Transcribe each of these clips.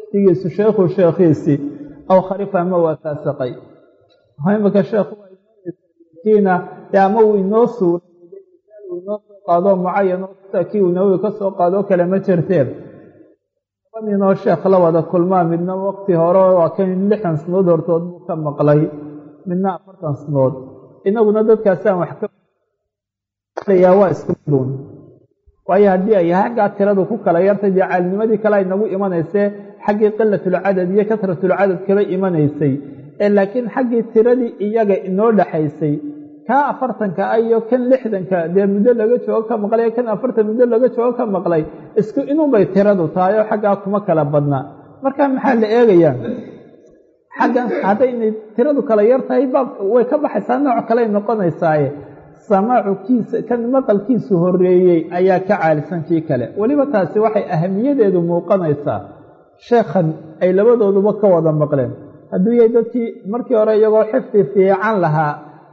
waqtigiisu sheekhu sheekhiisii aw kharifa ama waa faasiqay imika sheekhu kiina dee ama uu inoo suuray uu inoo soo qaado mucayan oo sida kii uu nawowi ka soo qaado kale ma jirteen laba ninoo sheekh la wada kulmaa midna waqti hore waa kan lixdan sanood hortood buu ka maqlay midna afartan sanood inaguna dadkaasaan wax ka waa isku miduun waayo haddii ay xaggaa tiradu ku kala yartay dee caalinimadii kale ay nagu imanaysee xaggii qilatulcadad iyo kasratulcadad kaba imanaysay ee laakiin xaggii tiradii iyaga inoo dhexaysay kaa afartanka ah iyo kan lixdanka dee muddo laga joogo ka maqlay kan afartan muddo laga joogo ka maqlay isku inunbay tiradu tahay oo xaggaa kuma kala badna marka maxaa la eegayaa xaggan haddaynay tiradu kala yar tahay baab way ka baxaysaa nooc kaley noqonaysaaye samaacu kiisa kan maqalkiisu horeeyey ayaa ka caalisan kii kale weliba taasi waxay ahamiyadeedu muuqanaysaa sheekhan ay labadooduba ka wada maqleen hadduu yahay dadkii markii hore iyagoo xifdi fiican lahaa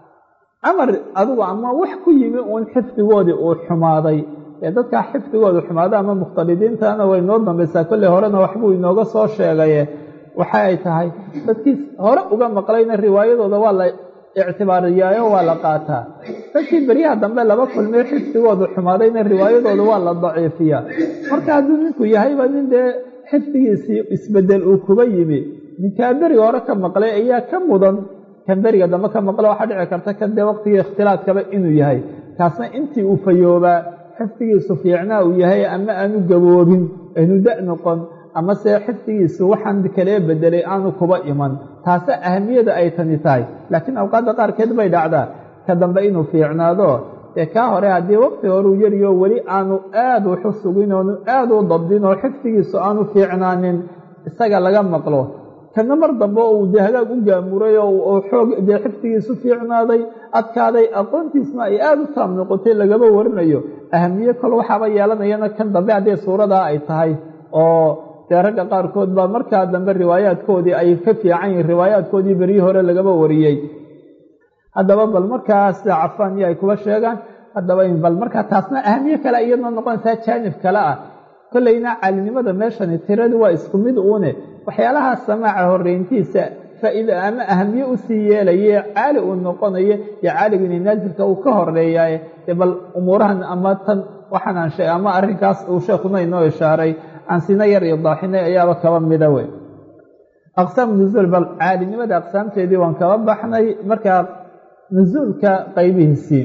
amar adugu ama wax ku yimi uun xifdigoodii uu xumaaday ee dadkaa xifdigoodu xumaada ama mukhtalidiintana way noo dambaysaa kolley horena waxbuu inooga soo sheegaye waxa ay tahay dadkii hore uga maqlayna riwaayadooda waa la ictibaariyaayo waa la qaataa dadkii beryaha dambe laba kulmee xifdigoodu xumaadayna riwaayadooda waa la daciifiyaa marka hadduu ninku yahayba nin dee xifdigiisii isbedel uu kuba yimi ninkaa beriga hore ka maqlay ayaa ka mudan kan beriga dambe ka maqla waxaa dhici karta kan dee waqtigii ikhtilaadkaba inuu yahay kaasna intii uu fayoobaa xifdigiisu fiicnaa uu yahay ama aanu gaboobin aynu da noqon ama se xifdigiisu waxaan kalee bedelay aanu kuba iman taase ahamiyada ay tani tahay laakiin awqaadda qaarkeed bay dhacdaa ka dambe inuu fiicnaado dee kaa hore haddii waqti horeu yariyo weli aanu aad waxu sugin oonu aad u dabdin oo xifdigiisu aanu fiicnaanin isaga laga maqlo kana mar dambe uu dee hagaag u gaamuray oo xoog dee xifdigiisu fiicnaaday adkaaday aqoontiisna ay aada u taam noqotay lagaba warinayo ahamiye kol waxaaba yeelanayana kan dambe haddii suuradaa ay tahay oo dee ragga qaarkood baa markaa dambe riwaayaadkoodii ay ka fiican yihin riwaayaadkoodii beryii hore lagaba wariyey haddaba bal markaa sida cafaan iyo ay kuba sheegaan haddaba bal markaa taasna ahamiye kale iyadna noqonaysaa jaanib kale ah kollayna caalinimada meeshani tiradu waa isku mid uune waxyaalaha samaaca horeyntiisa faa'iida ama ahamiye usii yeelaye caali uu noqonayo iyo caaligini naazilka uu ka horeeyaye dee bal umuurahan ama tan waxaan aan sheeg ama arrinkaas uu sheekuna inoo ishaaray aan sina yar iyo daaxinay ayaaba kaba mida wey aqsaam nuzuul bal caalinimada aqsaamteedii waan kaba baxnay markaa nuzuulka qaybihiisii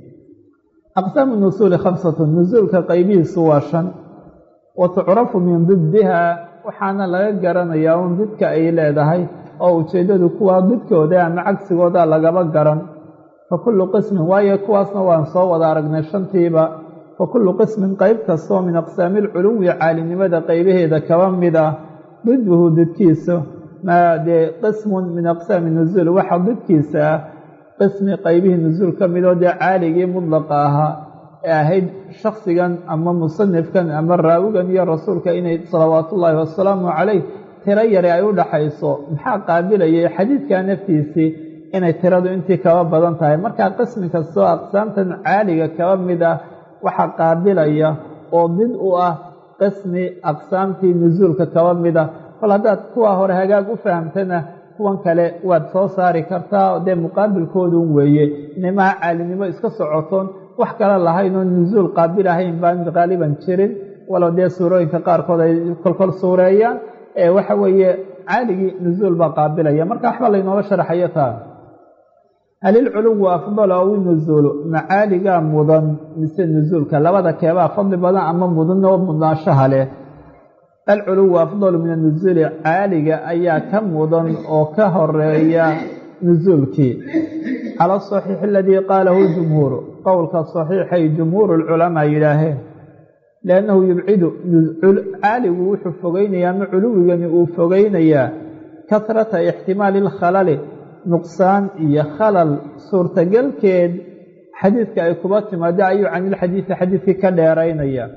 aqsaamu nusuuli khamsatun nusuulka qaybihiisu waa shan wa tucrafu min diddiha waxaana laga garanayaa un didka ay leedahay oo ujeeddadu kuwaa didkooda ama cagsigooda lagaba garan fa kullu qismin waayo kuwaasna waan soo wada aragnay shantiiba fa kullu qismin qeyb kastoo min aqsaami alculuwi caalinimada qeybaheeda kaba mid ah diduhu didkiisa maa dee qismun min aqsaami nusuul waxa didkiisa ah qismi qeybihii nusuul ka midoo dee caaligii mudlaqa ahaa ee ahayd shaksigan ama musanifkan ama raawigan iyo rasuulka inay salawaatullaahi wasalaamu calayh tiro yare ay u dhaxayso maxaa qaabilayay xadiidkaa naftiisii inay tiradu intii kaba badan tahay markaa qismi kastoo aqsaamtan caaliga kaba mid ah waxaa qaabilaya oo did u ah qismi aqsaamtii nusuulka kaba mid ah kol haddaad kuwa hore hagaag u fahamtana kuwan kale waad soo saari kartaa dee muqaabilkoodun weeye inaymaha caalinimo iska socotoon wax kale lahayn oo nusuul qaabil ahayn baan qaaliban jirin walow dee suurooyinka qaarkood ay kolkol suureeyaan ee waxa weeye caaligii nusuul baa qaabilaya marka waxba laynooga sharaxayo taa hal ilculuwu afdal aw inusuulu macaaligaa mudan mise nusuulka labada keebaa fadli badan ama mudan oo mudnaanshaha leh alculuwu afdalu min anusuuli caaliga ayaa ka mudan oo ka horeeya nusuulkii cala asaxiixi aladii qaalahu jumhuuru qowlka saxiixay jumhuuru lculamaa yidhaaheen liannahu yubcidu caaligu wuxuu fogeynayaa ama culuwigani uu fogeynayaa kasrata ixtimaali alkhalali nuqsaan iyo khalal suurtagalkeed xadiidka ay kuba timaado ayuu canilxadiidi xadiidkii ka dheeraynaya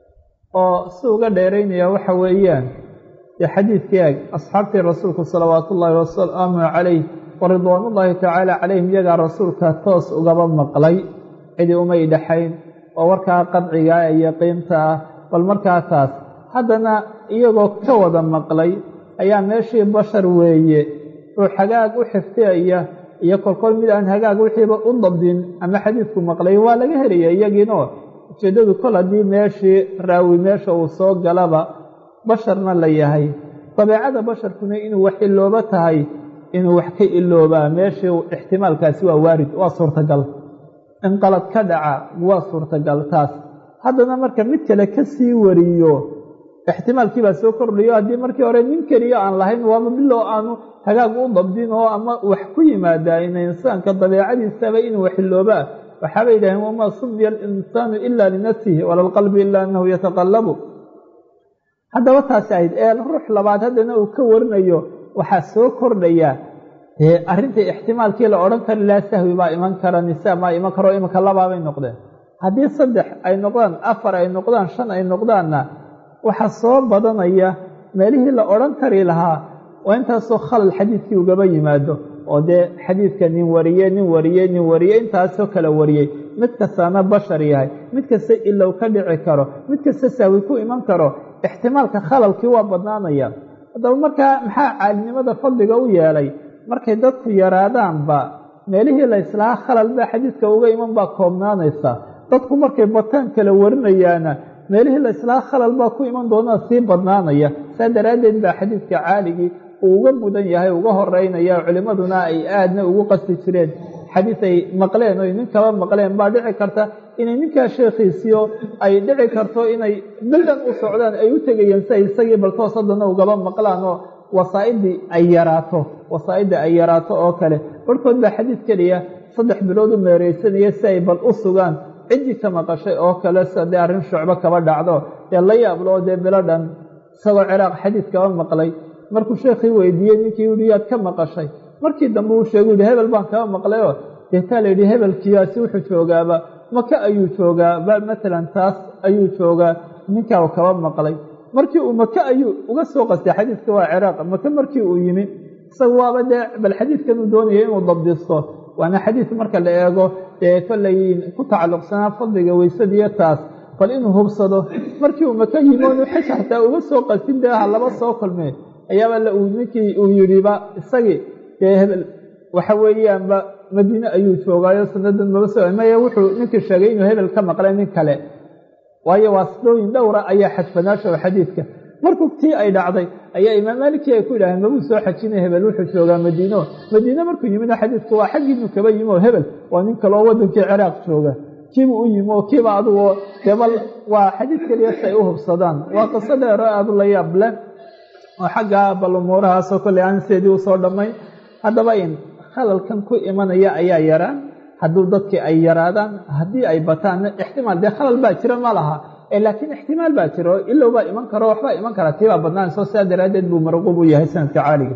oo si uga dheeraynaya waxa weeyaan dee xadiidkii eg asxaabtii rasuulku salawaatu ullaahi wasalaamu calayh wa ridwaanullaahi tacaala calayhim iyagaa rasuulka toos ugaba maqlay cidi umay dhexayn oo warkaa qadcigaa ee yaqiinta ah bal markaa taas haddana iyagoo ka wada maqlay ayaa meeshii bashar weeye ruux hagaag u xifdiyaya iyo kolkol mid aan hagaag wixiiba u dabdin ama xadiidku maqlay waa laga helaya iyagiinoo ujeeddadu kol haddii meeshii raawi meesha uu soo galaba basharna la yahay dabeecada basharkuna inuu wax ilooba tahay inuu wax ka iloobaa meeshii ixtimaalkaasi waa waarid waa suurtagal in qalad ka dhaca waa suurtagal taas haddana marka mid kale ka sii wariyo ixtimaalkii baa soo kordhayo haddii markii hore nin keliya aan lahayn waaba bilow aanu hagaag u dabdin oo ama wax ku yimaadaa ina insaanka dabeecadiisaba inuu waxiloobaa waxaabay yidhaheen wamaa sumiya alinsaanu ila linafsihi wala lqalbi ila annahu yataqallabu haddaba taasi ahayd ee ruux labaad haddana uu ka warinayo waxaa soo kordhaya arrintai ixtimaalkii la odhan kari laha sahwi baa iman kara nisaa maa iman karo imanka labaabay noqdeen haddii saddex ay noqdaan afar ay noqdaan shan ay noqdaanna waxaa soo badanaya meelihii la odhan kari lahaa waa intaasoo khalal xadiidkii ugaba yimaado oo dee xadiidka nin wariye nin wariye nin wariye intaasoo kala wariyey mid kastaana bashar yahay mid kasta ilow ka dhici karo mid kasta sahwi ku iman karo ixtimaalka khalalkii waa badnaanaya haddaba markaa maxaa caalinimada fadliga u yeelay markay dadku yaraadaanba meelihii la islahaa khalal baa xadiidka uga iman baa koobnaanaysa dadku markay bataan kala warinayaana meelihii la islahaa khalal baa ku iman doonaa sii badnaanaya saa daraaddeed baa xadiidka caaligii uu uga mudan yahay uga horeynaya culimmaduna ay aadna ugu qasti jireen xadiid ay maqleen oy nin kaba maqleen baa dhici karta inay ninkaa sheekhiisiyo ay dhici karto inay bildan u socdaan ay u tegayeen si ay isagii baltoos haddana ugaba maqlaan oo wasaa'idii ay yaraato wasaa'idii ay yaraato oo kale barhkood baa xadiid keliya saddex bilood u meereysanaya si ay bal u sugaan ciddii ka maqashay oo kale sida dee arrin shucbo kaba dhacdo dee la yaablo dee bilo dhan isagoo ciraaq xadiid kaba maqlay markuu sheekhii weydiiyey ninkii uhi yaad ka maqashay markii dambe uu sheegu yihi hebel baan kaba maqlayoo deetaa la yidhi hebelkiyaasi wuxuu joogaaba maka ayuu joogaa ba matalan taas ayuu joogaa ninkaa uu kaba maqlay markii uu maka ayuu uga soo qastay xadiidka waa ciraaq maka markii uu yimi isaga waaba dee bal xadiidkan uu doonaya inuu dabdisto waana xadiid marka la eego dee kollay ku tacalluqsanaa fadliga weysadiiyo taas bal inuu hubsado markii uu maka yimi onu xaj xataa uga soo qastin dee ha laba soo kulmee ayaaba ninkii uu yidhiba isagii dee hebel waxa weeyaanba madiine ayuu joogaayo sanadan maba soo maya wuxuu ninkii sheegay inuu hebel ka maqlay nin kale waayo waasidooyin dhowra ayaa xadfanaasho xadiidka markuu tii ay dhacday ayaa imaam maalikii ay ku yidhaaheen mabuu soo xajinay hebel wuxuu joogaa madiino madiine markuu yimina xadiidku waa xaggiinu kaba yimi oo hebel waa nin kale oo waddankii ciraaq jooga kiibuu u yimi oo kiiba adugo debal waa xadiid keliya si ay u hubsadaan waa qiso dheero aadu la yaab leh oo xagga bal umuurahaasoo kolley aan seedii usoo dhammayn haddaba in khalalkan ku imanaya ayaa yaraan hadduu dadkii ay yaraadaan haddii ay bataanna ixtimaal dee khalal baa jira ma laha laakiin ixtimaal baa jira oo ilow baa iman karo waxbaa iman kara tii baa badnaanayso sidaa daraaddeed buu marquub u yahay sanadka caaliga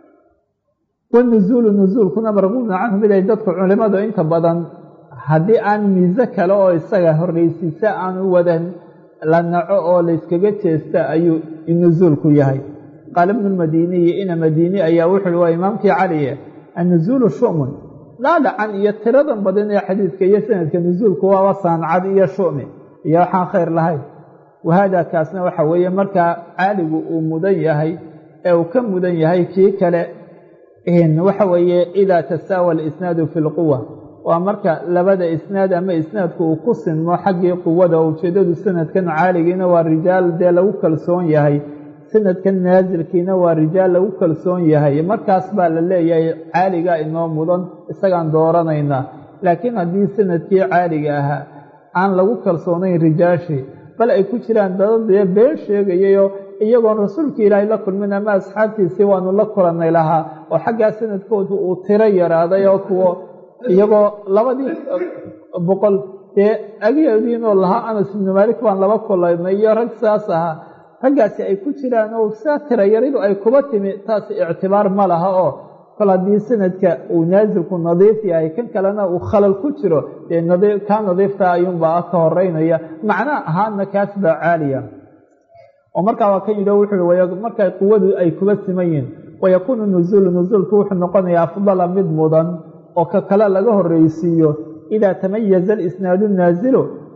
wanuzuulu nuzuulkuna marquubna canhu mid ay dadku culimadu inta badan haddii aan miise kale oo isaga horreysiisa aanu wadan la naco oo layskaga jeesta ayuu nuzuulku yahay qaala ibnu lmadiniyi ina madini ayaa wuxu uhi waa imaamkii caliye annuzuulu shu'mun dhaadhacan iyo tiradan badan ee xadiidka iyo sanadka nuzuulku waaba saancad iyo shu'mi iyo waxaan khayr lahayn wahaada kaasna waxa weeye markaa caaligu uu mudan yahay ee uu ka mudan yahay kii kale waxa weeye idaa tasaawa alisnaadu fi lquwa waa marka labada isnaad ama isnaadku uu ku sinmo xaggii quwada oo ujeeddadu sanadkan caaligiina waa rijaal dee lagu kalsoon yahay sanadkan naasilkiina waa rijaal lagu kalsoon yahay markaas baa la leeyahay caaligaa inoo mudan isagaan dooranaynaa laakiin haddii sanadkii caaliga ahaa aan lagu kalsoonayn rijaashii bal ay ku jiraan dadadee been sheegayayoo iyagoon rasuulka ilaahay la kulmin ama asxaabtiisii waanu la kulannay lahaa oo xaggaa sanadkoodu uu tiro yaraaday oo kuwo iyagoo labadii boqol dee ageediinoo lahaa anas ibnu maalik baan laba kulanay iyo rag saas ahaa raggaasi ay ku jiraan oo saa tira yaridu ay kuba timi taas ictibaar ma laha oo kol haddii sanadka uu naasilku nadiif yahay kan kalena uu khalal ku jiro dee kaa nadiifta ayuunbaa ka horeynaya macna ahaana kaas baa caaliya oo markaa waa kan yidhi wuxuu markaa quwadu ay kuba siman yihin wayakuunu nuzuulu nuzuulku wuxuu noqonayaa afdala mid mudan oo ka kale laga horreysiiyo idaa tamayaza alisnaadu naasilu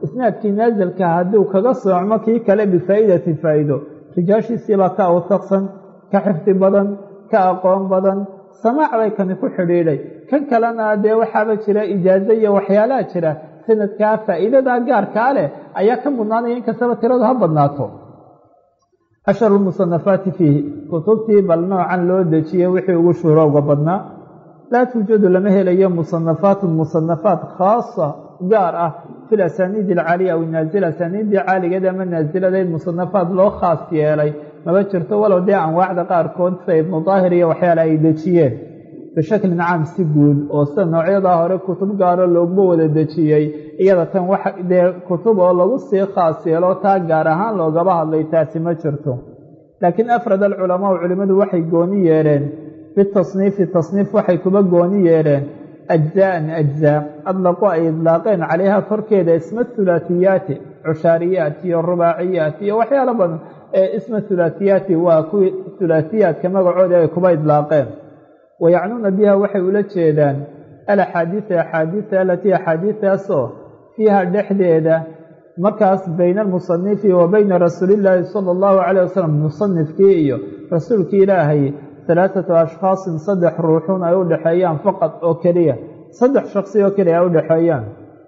isnaadkii naasilka hadduu kaga soocmo kii kale bifaa'idati faa'iido rijaashiisiibaa ka awtaqsan ka xifdi badan ka aqoon badan samaac bay kani ku xidhiidhay kan kalena dee waxaaba jira ijaazo iyo waxyaalaha jira sanadkaa faa'iidadaa gaarkaa leh ayaa ka mudnaanaya inkastaba tiradu ha badnaato asharu lmusanafaati fiihi kutubtii bal noocan loo dejiyey wixii ugu shuhrowga badnaa laa tuujadu lama helayo musanafaatun musanafaat khaasa gaar ah fi lasaniidi alcaaliya aw naazila asaniiddii caaligeed ama naasiladeed musanafaad loo khaas yeelay maba jirto walow dee anwaacda qaarkood sida ibnu daahir iyo waxyaala ay dejiyeen bishaklin caam si guud oo sida noocyadaa hore kutub gaaro looguma wada dejiyey iyada tan wax dee kutub oo lagu sii khaas yeelo taa gaar ahaan loogaba hadlay taasi ma jirto laakiin afrad alculamaau culimmadu waxay gooni yeedheen bitasniifi tasniif waxay kuba gooni yeedheen ajzaa'an ajzaa adlaqu ay idlaaqeen calayha korkeeda isma hulaatiyaati cushaariyaat iyo rubaaciyaat iyo waxyaalo badan ee isma hulaatiyaati waa kuwii hulaatiyaadka magacooda ay kuba idlaaqeen wayacnuuna biha waxay ula jeedaan alaxaadiida axaadiida alatii axaadiidaasoo fiiha dhexdeeda markaas bayna almusanifi wa bayna rasuulillaahi sala allahu calayh wasalam musanifkii iyo rasuulkii ilaahay halaathatu ashkhaasin saddex ruuxun ay u dhexeeyaan faqad oo keliya saddex shaksi oo keliya ay u dhexeeyaan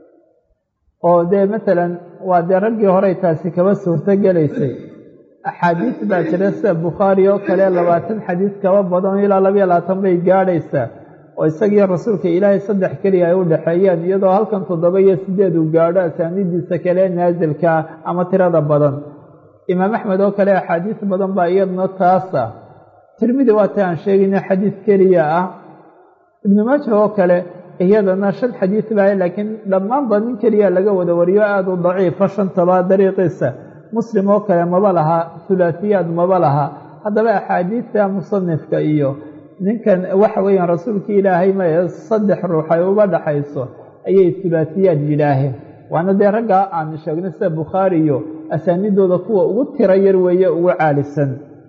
oo dee masalan waa dee raggii horey taasi kaba suurto gelaysay axaadiis baa jira sida bukhaari oo kale labaatan xadiis kaba badan ilaa labayo labaatan bay gaadhaysaa oo isagiyo rasuulka ilaahay saddex keliya ay u dhexeeyaan iyadoo halkan toddoba iyo sideed uu gaadho asaanidiisa kale naasilkaa ama tirada badan imaam axmed oo kale axaadiis badan baa iyaduna taasa tirmidi waa ta aan sheegayna xadiis keliya ah ibnu maaja oo kale iyadana shan xadiis baa laakiin dhammaanba nin keliya laga wada wariyo aada u daciifa shantaba dariiqiisa muslim oo kale maba laha hulaatiyaad maba laha haddaba axaadiidta musanifka iyo ninkan waxa weeyaan rasuulkii ilaahay mae saddex ruux ay uga dhaxayso ayay hulaatiyaad yidhaaheen waana dee raggaa aan sheegnay sida bukhaari iyo asaanidooda kuwa ugu tiro yar weeye ugu caalisan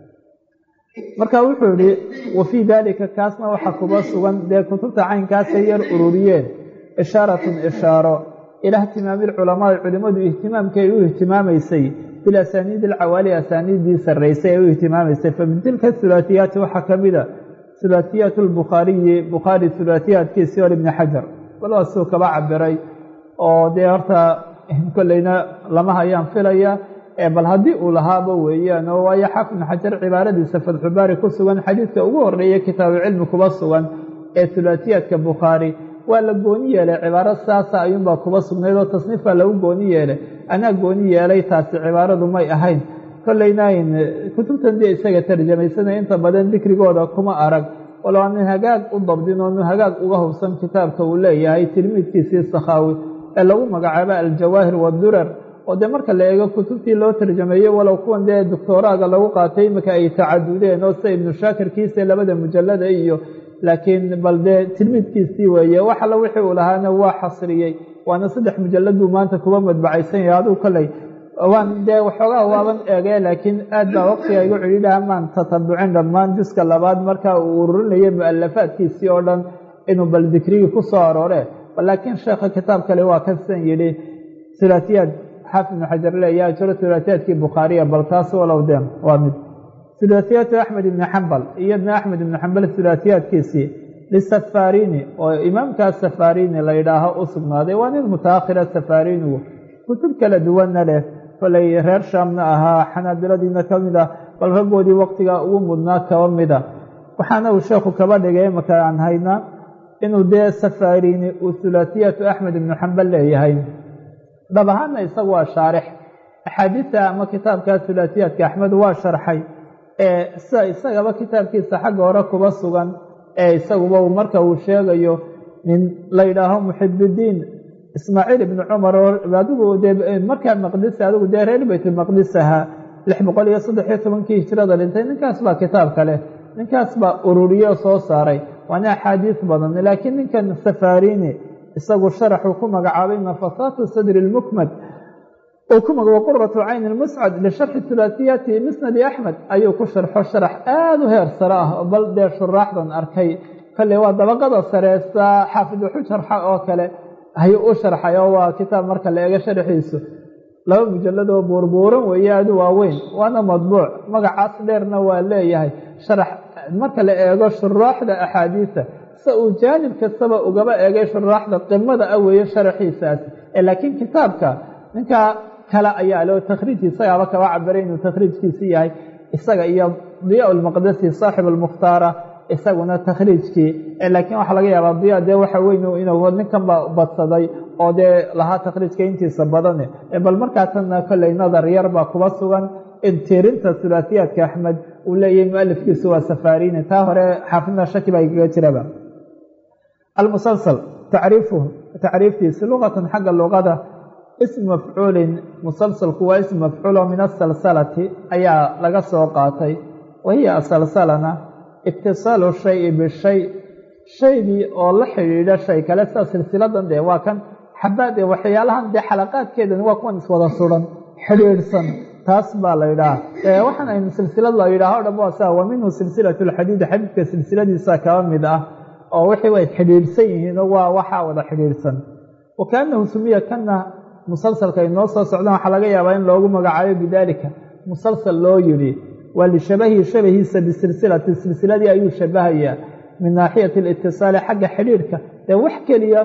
marka wuxuu yihi wa fii daalika kaasna waxaa kuba sugan dee kutubta caynkaasay yar ururiyeen ishaaratun ishaaro ilaa ihtimaami lculamaai culimmadu ihtimaamkay u ihtimaamaysay bilasaniidi alcawaali asaaniiddii sarraysay ee u ihtimaamaysay fa min tilka hulaatiyaati waxaa ka mida hulaatiyaat lbukhaariyi bukhaari hulaatiyaatkiisii hor ibni xajar balwaa suu kaba cabiray oo dee horta kolleyna lama hayaan filaya bal haddii uu lahaaba weeyaan oo waayo xaafid ibnu xajar cibaaradiisa fatxubaari ku sugan xadiidka ugu horeeya kitaabu cilmi kuba sugan ee hulaatiyaadka bukhaari waa la gooni yeelay cibaaro saasa ayuunbaa kuba sugnayd oo tasniif baa lagu gooni yeelay anaa gooni yeelay taasi cibaaradu may ahayn kollaynayn kutubtan dee isaga tarjamaysanaya inta badan dikrigooda kuma arag walo aanin hagaag u dabdin oonu hagaag uga hubsan kitaabka uu leeyahay tilmiidkiisii sakhaawi ee lagu magacaabo aljawaahir wadurar oo dee marka la eego kutubtii loo tarjameeyey walow kuwan dee doctoraaga lagu qaatay iminka ay tacadudeen oo sida ibnu shaakirkiisa labada mujallada iyo laakiin bal dee tilmiidkiisii weeye wax alla wixii uu lahaana waa xasriyey waana saddex mujallad buu maanta kuba madbacaysan yahay aduu kolley waan dee waxoogaa waaban eegee laakiin aad baa waqtiga igu cidhiidhaha maan tatabucin dhammaan juska labaad marka uu ururinayay mu-alafaadkiisii oo dhan inuu bal dikrigii ku soo aroore laakiin sheekha kitaab kale waa kasan yidhi hulaatiyaad xaafid ibnu xajar leeyaa jiro hulaatiyaadkii bukhaariya bal taas walow de waa mid hulaatiyaatu axmed ibni xambal iyadna axmed ibni xambal hulaatiyaadkiisii lisafarini oo imaamkaas safarini la yidhaaho u sugnaaday waa nin mutaakhira safarinigu kutub kala duwanna leh kolay reer shaamna ahaa xanaabiladiina ka mid ah bal raggoodii waqtiga ugu mudnaa kaba mida waxaana uu sheekhu kaba dhigay imaka aan haynaa inuu dee safarini uu hulaatiyaatu axmed ibnu xambal leeyahay dhab ahaanna isagu waa shaarix axaadiista ama kitaabkaa hulaatiyaadka axmed waa sharxay ee sida isagaba kitaabkiisa xagga hore kuba sugan ee isaguba marka uu sheegayo nin la yidhaaho muxibidiin ismaaciil ibnu cumar oo adigu dee markaa maqdis adigu dee reer baytulmaqdis ahaa lix boqol iyo saddex iyo tobankii hijrada dhintay ninkaas baa kitaabka leh ninkaas baa ururiye oo soo saaray waana axaadiis badan laakiin ninkan safarini isagu sharaxuu ku magacaabay nafasaatu sadri lmukmad uu ku magaabo quratu cayni lmuscad lisharxi hulaatiyaati musnadi axmed ayuu ku sharxo sharax aada u heer sare ah bal dee shuraaxdan arkay kale waa dabaqada sareesa xaafid waxu sharxa oo kale ayuu u sharxay oo waa kitaab marka la eego sharxiisu laba mujalad oo buurbuuran weeye aadu waaweyn waana madbuuc magacaas dheerna waa leeyahay sharax marka la eego shuraaxda axaadiisa se uu jaanib kastaba ugaba eegay shuraaxda qimada ah weeye sharaxiisaas laakiin kitaabka ninkaa kale ayaa leo takhriijki isagaaba kaba cabiray inuu takhriijkiisi yahay isaga iyo diyaa lmaqdasi saaxib almukhtaara isaguna takhriijkii laakiin waxaa laga yaabaa diya dee waxa weyn inuu ninkanba badsaday oo dee lahaa takhriijka intiisa badane bal markaa tanna kolley nadar yar baa kuba sugan tirinta sulaasiyaadka axmed uu leeyahay mualifkiisu waa safarini taa hore xaafidna shaki baa igaga jiraba almusalsal tacriifuhu tacriiftiisi luqatan xagga luqada ism mafcuulin musalsalku waa ism mafcuulo min asalsalati ayaa laga soo qaatay wahiya asalsalana itisaalu shayi bishay shaygii oo la xidhiidha shay kale sida silsiladan dee waa kan xabaad ee waxyaalahan dee xalaqaadkeedan waa kuwan iswada suran xidhiidhsan taas baa la yidhaha waxaan aynu silsilad la yidhaha o dhan waa sa wa minhu silsilatu lxadiidi xadiidka silsiladiisa kaba mid ah oo wixii way xidhiidhsan yihiinoo waa waxaa wada xidhiidhsan wa kaanahu sumiya kana musalsalka ay noo soo socdaan waxaa laga yaabaa in loogu magacaayo bidaalika musalsal loo yidhi waa lishabahi shabahiisa bisilsilati silsiladii ayuu shabahayaa min naaxiyati alitisaali xagga xidhiidhka dee wax keliya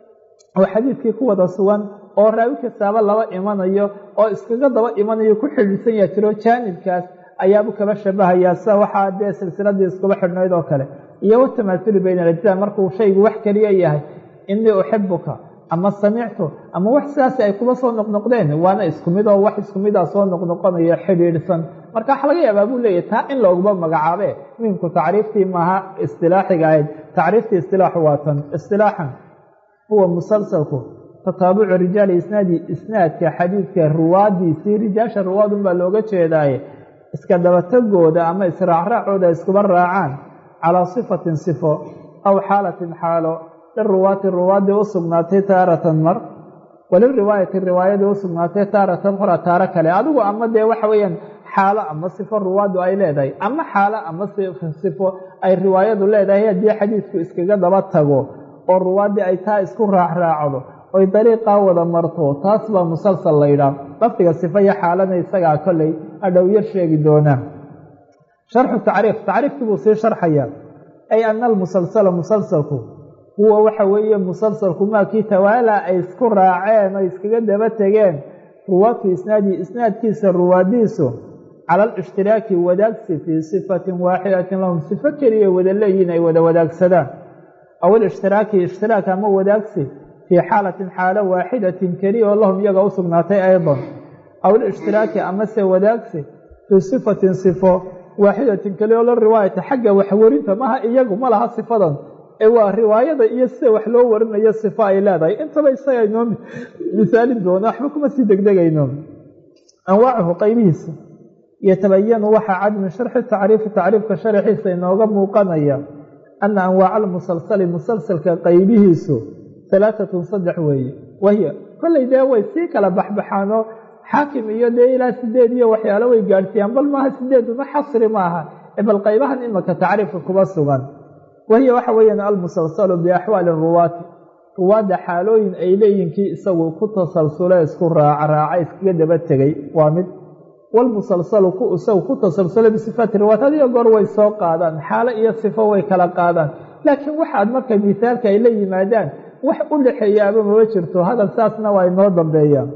oo xadiidkii ku wada sugan oo raawi kastaaba laba imanayo oo iskaga daba imanayo ku xidhiidhsan yaa jiro jaanibkaas ayaabu kaba shabahayaa sida waxaa dee silsiladii iskuba xidhnayd oo kale iyo watamaasuli bayna alajzaa markuu shaygu wax keliya yahay inii uxibuka ama samictu ama wax sidaasi ay kuba soo noqnoqdeen waana isku mid oo wax isku mida soo noqnoqonaya xidhiidhsan marka waxa laga yaabaa buu leeyahy taa in looguma magacaabe muhimku tacriiftii maaha istilaaxiga ahayd tacriiftii istilaaxu waa tan istilaaxan huwa musalsalku tataabucu rijaali isnaadi isnaadka xadiidka ruwaadiisii rijaasha ruwaadun baa looga jeedaaye iska dabatagooda ama israacraacooda iskuba raacaan calaa sifatin sifo aw xaalatin xaalo liruwaati ruwaadii u sugnaatay taaratan mar waliriwaayati riwaayadii u sugnaatay taaratan hora taaro kale adigu ama dee waxa weeyaan xaalo ama sifo ruwaadu ay leedahay ama xaalo ama sifo ay riwaayadu leedahay haddii xadiidku iskaga daba tago oo ruwaaddii ay taa isku raacraacdo oy dariiqaa wada marto taas baa musalsal la yidhaah lafdiga sifo iyo xaalana isagaa kolley adhow yar sheegi doonaa sharxu tacriif tacriifkii buu sii sharxayaa ay ana almusalsala musalsalku huwa waxa weeye musalsalku maakii tawaalaa ay isku raaceen oy iskaga daba tegeen ruwaadku isnaadi isnaadkiisa ruwaadiisu cala alishtiraaki wadaagsi fii sifatin waaxidatin lahum sifo keliya wada leeyihin ay wada wadaagsadaan aw alishhtiraaki ishtiraak ama wadaagsi fii xaalatin xaalo waaxidatin keliya oo lahum iyaga u sugnaatay aydan aw alishhtiraaki amase wadaagsi fii sifatin sifo waaxidatin keliya oo la riwaayata xagga waxwarinta maha iyagu ma laha sifadan ee waa riwaayada iyo sida wax loo warinayo sifo ay leedahay intaba isaga inoo misaalin doona waxba kuma sii degdegayno anwaacuhu qaybihiisa yatabayanu waxaa cad min sharxi tacriifi tacriifka sharaxiisa inooga muuqanaya ana anwaaca almusalsali musalsalka qaybihiisu halaatatun saddex weeye wahiya kollay dee way sii kala baxbaxaanoo xaakim iyo dee ilaa sideed iyo waxyaalo way gaadhsiiyaan bal maaha sideeduna xasri maaha bal qaybahan imaka tacriifka kuba sugan wahiya waxa weeyaan almusalsalu biaxwaali ruwaati ruwaadda xaalooyin ay leeyihinkii isagu ku tasalsule isku raacraaca iskaga daba tegay waa mid walmusalsalu ku isagu ku tasalsula bisifaati riwaat hadiyo goor way soo qaadaan xaalo iyo sifo way kala qaadaan laakiin waxaad marka misaalka ay la yimaadaan wax u dhexeeyaaba mama jirto hadal saasna waa inoo dambeeyaa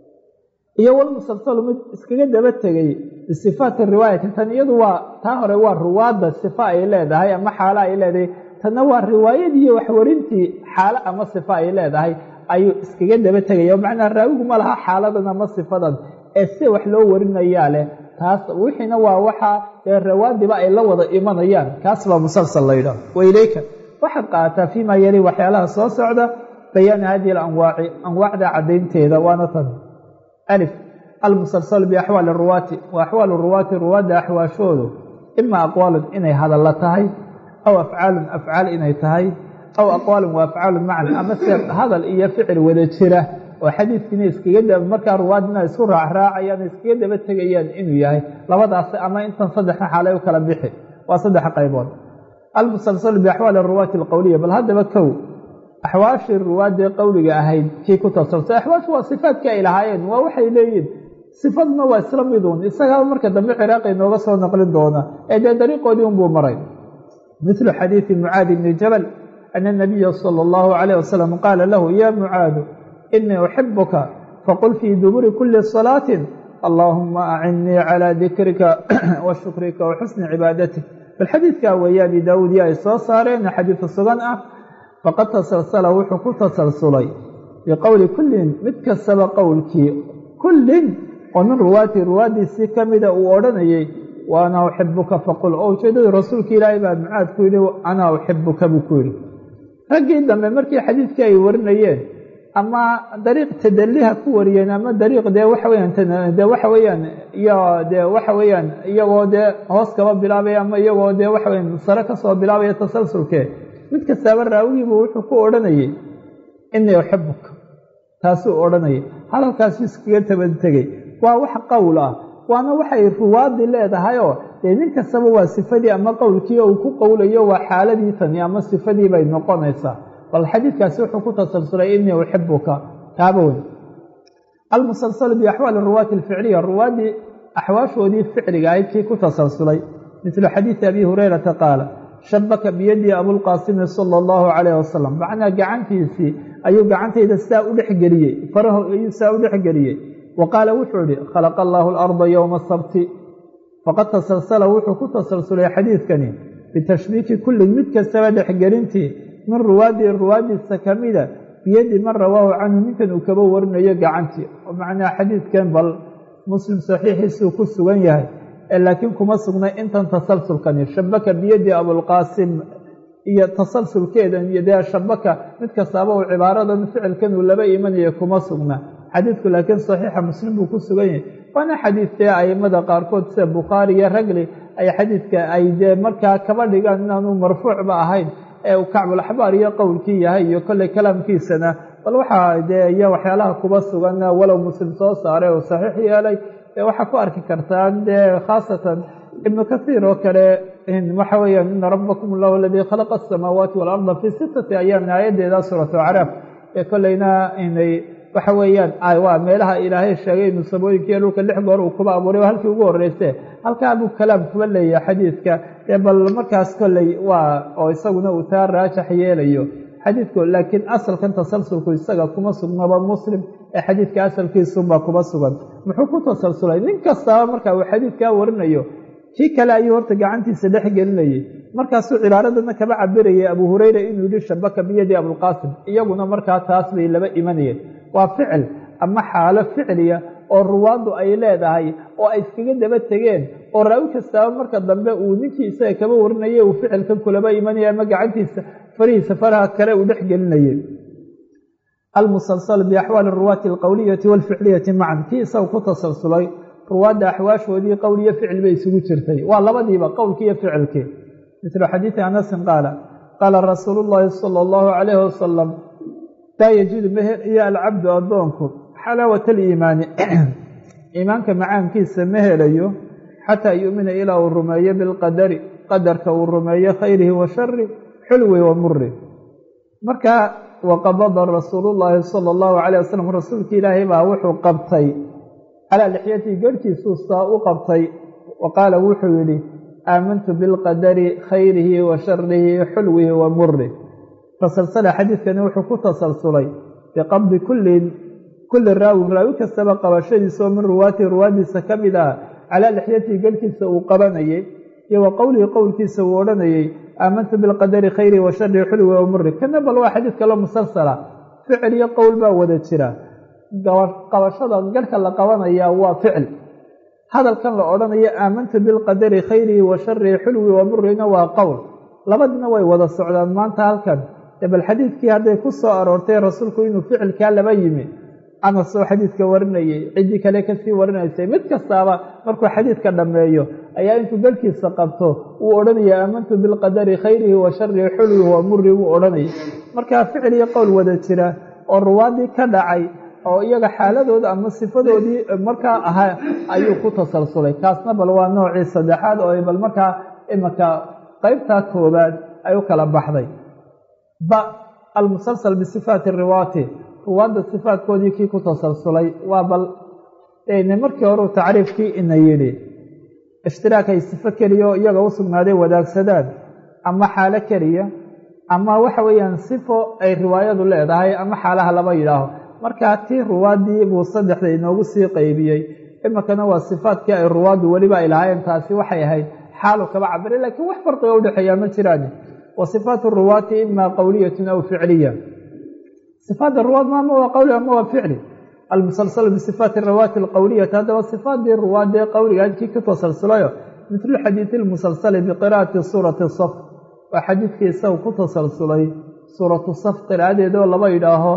iyo walmusalsalu mid iskaga daba tegay bisifaati riwaayati tan iyadu waa taa hore waa ruwaadda sifo ay leedahay ama xaalo ay leedahay tanna waa riwaayadiiyo waxwarintii xaalo ama sifo ay leedahay ayuu iskaga daba tegaya macnaa raawigu ma laha xaaladan ama sifadan ee si wax loo warinayaa leh taas wixiina waa waxaa dee rawaadiba ay la wada imanayaan kaas baa musalsal la yidhaah waileyka waxaad qaadataa fiima yali waxyaalaha soo socda bayaani hadihi alanwaaci anwaacda caddaynteeda waana tan alif almusalsalu biaxwaali ruwaati wa axwaalu ruwaati ruwaadda axwaashoodu ima aqwaalun inay hadalla tahay aw afcaalun afcaal inay tahay aw aqwaalun wa afcaalun macan ama se hadal iyo ficil wada jira oo xadiidkiina iskaga daba markaa ruwaadina isku raacraacayaan iskaga daba tegayaan inuu yahay labadaas ama intan saddexna xaalay u kala bixi waa saddex qaybood almusalsalu biaxwaali ruwaati alqowliya bal haddaba kow axwaashii ruwaadee qowliga ahayd kii ku tasalsulay axwaashu waa sifaadkii ay lahaayeen waa waxay leeyihin sifadna waa isla miduun isagaa marka dambe ciraaqi nooga soo naqlin doona ee dee dariiqoodii unbuu maray mithlu xadiidi mucaadi bni jabal ana nabiya sala allahu calayh wasalam qaala lahu ya mucaadu inii uxibuka faqul fii duburi kuli salaatin allaahuma acinnii calaa dikrika wa shukrika wa xusni cibaadatik bal xadiidkaa weeye abi daawuud iyo ay soo saareen xadiidu sugan ah faqad tasalsala wuxuu ku tasalsulay biqowli kullin mid kastaba qowlkii kullin oo min ruwaati ruwaaddiisii ka mida uu odhanayey wa ana uxibuka faqul oo ujeeddadii rasuulka ilaahay baa mucaad ku yidhi anaa uxibuka buu ku yidhi raggii dambe markii xadiidkii ay warinayeen ama dariiq tadaliha ku wariyeen ama dariiq dee waxa weyaan dee waxa weeyaan iyo dee waxa weeyaan iyagoo dee hoos kaba bilaabaya ama iyagoo dee waxa weyaan sare kasoo bilaabaya tasalsulkee mid kastaaba raawigiibu wuxuu ku odhanayey inii uxibuka taasuu odhanayay hadalkaasu iskaga tabantegey waa wax qowl ah waana waxay ruwaadi leedahayoo dee nin kastaba waa sifadii ama qowlkii uu ku qowlayo waa xaaladii tani ama sifadii bay noqonaysaa bal xadiidkaasi wuxuu ku tasalsulay inii uxibuka kaaba weyn almusalsalu biaxwaali ruwaati alficliya ruwaaddii axwaashoodii ficliga ahayd kii ku tasalsulay midlu xadiidi abi hurayrata qaala shabaka biyadii abulqaasimi sala allahu calayh wasalam macnaa gacantiisii ayuu gacantayda sidaa u dhexgeliyey faraho ayuu sidaa u dhexgeliyey wa qaala wuxuu idhi khalaqa allaahu alarda yowma sabti faqad tasalsala wuxuu ku tasalsulay xadiidkani bitashbiiki kullin mid kastaba dhexgelintii min ruwaadii ruwaadiisa ka mida biyadi man rawaahu canhu ninkan uu kaba warinayo gacantii oo macnaha xadiidkan bal muslim saxiixiisuu ku sugan yahay laakiin kuma sugnay intan tasalsulkani shabaka biyadi abulqaasim iyo tasalsulkeedan iyo dee shabaka mid kastaaba uu cibaaradan ficilkan uu laba imanaya kuma sugna xadiidku laakiin saxiixa muslim buu ku sugan yahay waana xadiidkee aimada qaarkood sida bukhaari iyo ragli ay xadiidka ay dee markaa kaba dhigaan inaanu marfuucba ahayn ee uu kacbulaxbaar iyo qowlkii yahay iyo kolley kalaamkiisana bal waxaa dee iyo waxyaalaha kuba sugan walow muslim soo saaray oo saxiix yeelay waxaa ku arki kartaan dee khaasatan ibnu kathiir oo kale waxa weeyaan ina rabbakum allahu aladii khalaqa asamaawaati waalarda fii sittati ayaamin aayaddeeda suuratu acraaf ee kolleyna inay waxa weeyaan waa meelaha ilaahay sheegay inuu samooyinkiiyo dhulka lix goor uu kuba abuuray halkii ugu horreyse halkaa buu kalaam kuba leeyahay xadiidka ee bal markaas kolley waa oo isaguna uu taa raajax yeelayo xadiidku laakiin asalkan tasalsulku isaga kuma sugnaba muslim ee xadiidka asalkiisunbaa kuma sugan muxuu ku tasalsulay nin kastaba marka uu xadiidkaa warinayo kii kale ayuu horta gacantiisa dhex gelinayay markaasuu cibaaradana kaba cabirayay abu hureyra inuu yihi shabaka biyadi abulqaasim iyaguna markaa taas bay laba imanayeen waa ficil ama xaalo ficliya oo ruwaaddu ay leedahay oo ay iskaga daba tegeen oo raawi kastaaba marka dambe uu ninkii isaga kaba warinayay uu ficilkan kulaba imanaya ama gacantiisa farihiisa faraha kale uu dhex gelinayay almusalsal biaxwaali ruwaati alqowliyati waalficliyati macan kii isaga ku tasalsulay ruwaadda axwaashoodii qowl iyo ficil bay isugu jirtay waa labadiiba qowlkii iyo ficilkii mislu xadiidi anasin qaala qaala rasuulu llaahi sala allahu calayhi wasalam laa yajidu meher iyo alcabdu addoonku xalaawata aliimaani iimaanka macaankiisa ma helayo xataa yu'mina ilaa uu rumeeyo bilqadari qadarka uu rumeeyo khayrihi wa shari xulwi wa muri marka waqabada rasuulu llaahi sala allahu calayh wasalam rasuulka ilaahay baa wuxuu qabtay calaa lixyatii garhkiisuu saa u qabtay wa qaala wuxuu yidhi aamantu bilqadari khayrihi wa sharihi xulwihi wa muri tasalsala xadiidkani wuxuu ku tasalsulay biqabdi kullin kulli raawin raawi kastaba qabashadiisa oo min ruwaati ruwaadiisa ka mid ah calaa lixyatii garhkiisa uu qabanayay iyo wa qowlihi qowlkiisa uu odhanayay aamantu bilqadari khayrihi wa sharihi xulwihi wa muri kana bal waa xadiid kaloo musalsala ficil iyo qowl baa wada jira qabashada garhka la qabanayaa waa ficil hadalkan la odhanayo aamantu bilqadari khayrihi wa sharihi xulwi wa murina waa qowl labadina way wada socdaan maanta halkan bal xadiidkii hadday ku soo aroortay rasuulku inuu ficilkaa laba yimi anas oo xadiidka warinayay ciddii kale kasii warinaysay mid kastaaba markuu xadiidka dhammeeyo ayaa intuu garhkiisa qabto uu odhanaya aamantu bilqadari khayrihi wa sharihi xulwihi wa muri wuu odhanayay markaa ficil iyo qowl wada jira oo ruwaadii ka dhacay oo iyaga xaaladooda ama sifadoodii markaa ahaa ayuu ku tasalsulay kaasna bal waa noocii saddexaad oo bal markaa imanka qeybtaa koobaad ay u kala baxday ba almusalsal bisifaati riwaati ruwaadda sifaatkoodii kii ku tasalsulay waa bal n markii horeu tacriifkii ina yidhi ishtiraak ay sifo keliya iyaga u sugnaaday wadaagsadaan ama xaalo keliya ama waxa weeyaan sifo ay riwaayadu leedahay ama xaalaha laba yidhaaho markaa tii ruwaaddii buu saddexda inoogu sii qeybiyey iminkana waa sifaadkii ay ruwaaddu weliba ay lahaayeen taasi waxay ahayd xaalu kaba cabiray laakiin wax farqiga udhexeeyaa ma jiraan wa sifaatu ruwaati ima qowliyatun aw ficliya sifaadda ruwaad maama waa qowli ama waa ficli almusalsalu bisifaati rawaati alqowliyati haddaba sifaadii ruwaadee qowliga kii ku tasalsulayo mitlu xadiidi lmusalsali biqiraa'ati suurati saf waa xadiidkii isaga ku tasalsulay suuratu saf qiraa'adeedoo laba yidhaaho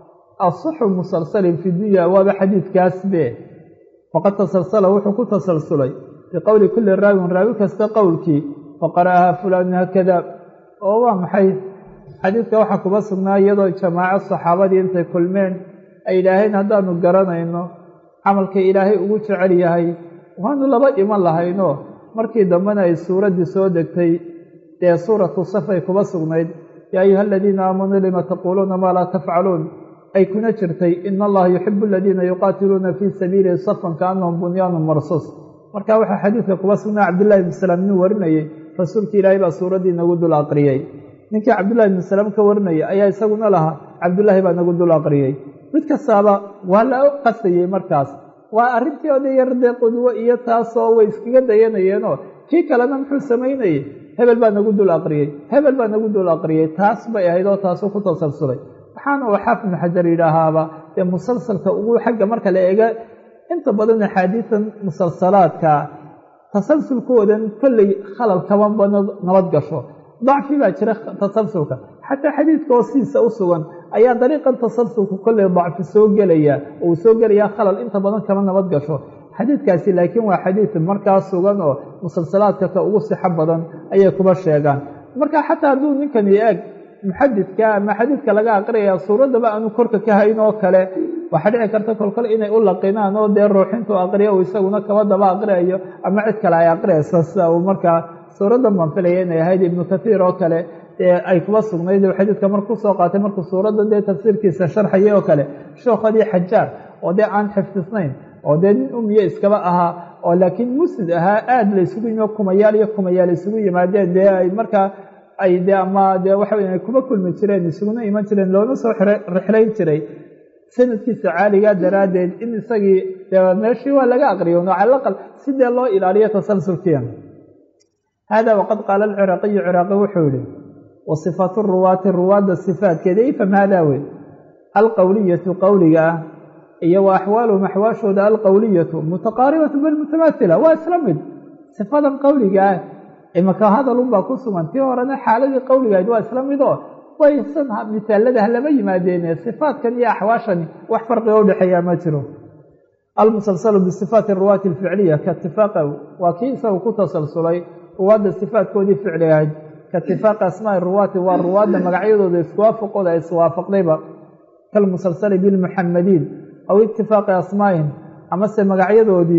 asaxu musalsalin fi dunya waaba xadiidkaasbe faqad tasalsala wuxuu ku tasalsulay biqowli kulli raawin raawi kasta qowlkii faqara'aha fulaan haakada oo waa maxay xadiidka waxaa kuba sugnaa iyadoo jamaaco saxaabadii intay kulmeen ay yidhaaheen haddaanu garanayno camalka ilaahay ugu jecel yahay waanu laba iman lahayno markii dambena ay suuraddii soo degtay dee suuratu saf ay kuba sugnayd yaa ayuha aladiina aamanuu lima taquuluuna maa laa tafcaluun ay kuna jirtay ina allaha yuxibu aladiina yuqaatiluuna fii sabiilihi safan kaannahum bunyaanun marsuus marka waxaa xadiidka kuba sugnaa cabdillahi ibni salaam inuu warinayey rasuulki ilaahay baa suuraddii nagu dul aqriyey ninkii cabdullahi ibni salaam ka warinayay ayaa isaguna lahaa cabdullaahi baa nagu dul aqriyey mid kastaaba waa la qasayey markaas waa arrintii oda yar dee qudwo iyo taasoo way iskaga dayanayeenoo kii kalena muxuu samaynayey hebel baa nagu dul aqriyey hebel baa nagu dul aqriyey taas bay ahayd oo taasuu ku tasalsulay waxaana uu xaafid ibnu xajar yidhaahaaba dee musalsalka ugu xagga marka la eega inta badan axaadiidan musalsalaadka tasalsulkoodan kolley khalal kama nabad gasho dacfi baa jira tasalsulka xataa xadiidka oo sidiisa u sugan ayaa dariiqan tasalsulku kolley dacfi soo gelaya oo uu soo gelayaa khalal inta badan kama nabad gasho xadiidkaasi laakiin waa xadiid markaa sugan oo musalsalaadka ka ugu sixo badan ayay kuba sheegaan marka xataa hadduu ninkani eeg muxadidka ama xadiidka laga aqriyaya suuraddaba aanu korka ka hayn oo kale waxaa dhici karta kolkol inay u laqinaan oo dee ruuxintu aqriya uu isaguna kaba daba aqriyayo ama cid kale ay aqriyayso sida uu markaa suuraddan baan filaya inay ahayd ibnu kathiir oo kale ee ay kuba sugnayd xadiidka markuu soo qaatay markuu suuradda dee tafsiirkiisa sharxayay oo kale shookhadii xajaar oo dee aan xifdisnayn oo dee nin umiye iskaba ahaa oo laakiin musnid ahaa aada la isugu yimi kumayaal iyo kumayaal isugu yimaadeen dee ay markaa ay dee ama dee waxa wey ay kuba kulmi jireen isuguna iman jireen loona soo rixlayn jiray sanadkiisa caaligaa daraaddeed in isagii dee meeshii waa laga aqriyo no calaqal si dee loo ilaaliyo tasalsulkiya hada waqad qaala alciraaqiyu ciraaqi wuxuu yihi wa sifaatu ruwaati ruwaadda sifaatkeeda ifam haadaa wey alqowliyatu qowliga ah iyo wa axwaaluhum axwaashooda alqowliyatu mutaqaaribatu bal mutamaatila waa isla mid sifadan qowliga ah imaka hadalunbaa ku sugan tii horena xaaladii qowligahayd waa isla mid oo waysan misaalada halama yimaadeene sifaatkan iyo axwaashani wax farqiga udhexeeyaa ma jiro almusalsalu bisifaati ruwaati alficliya katifaaqa waa kii isagu ku tasalsulay ruwaadda sifaatkoodii ficligahayd kaitifaaqi asmaai ruwaati waa ruwaadda magacyadooda iswaafaqooda ay iswaafaqdayba kalmusalsali bilmuxamadiin aw itifaaqi asmaa'ihim amase magacyadoodii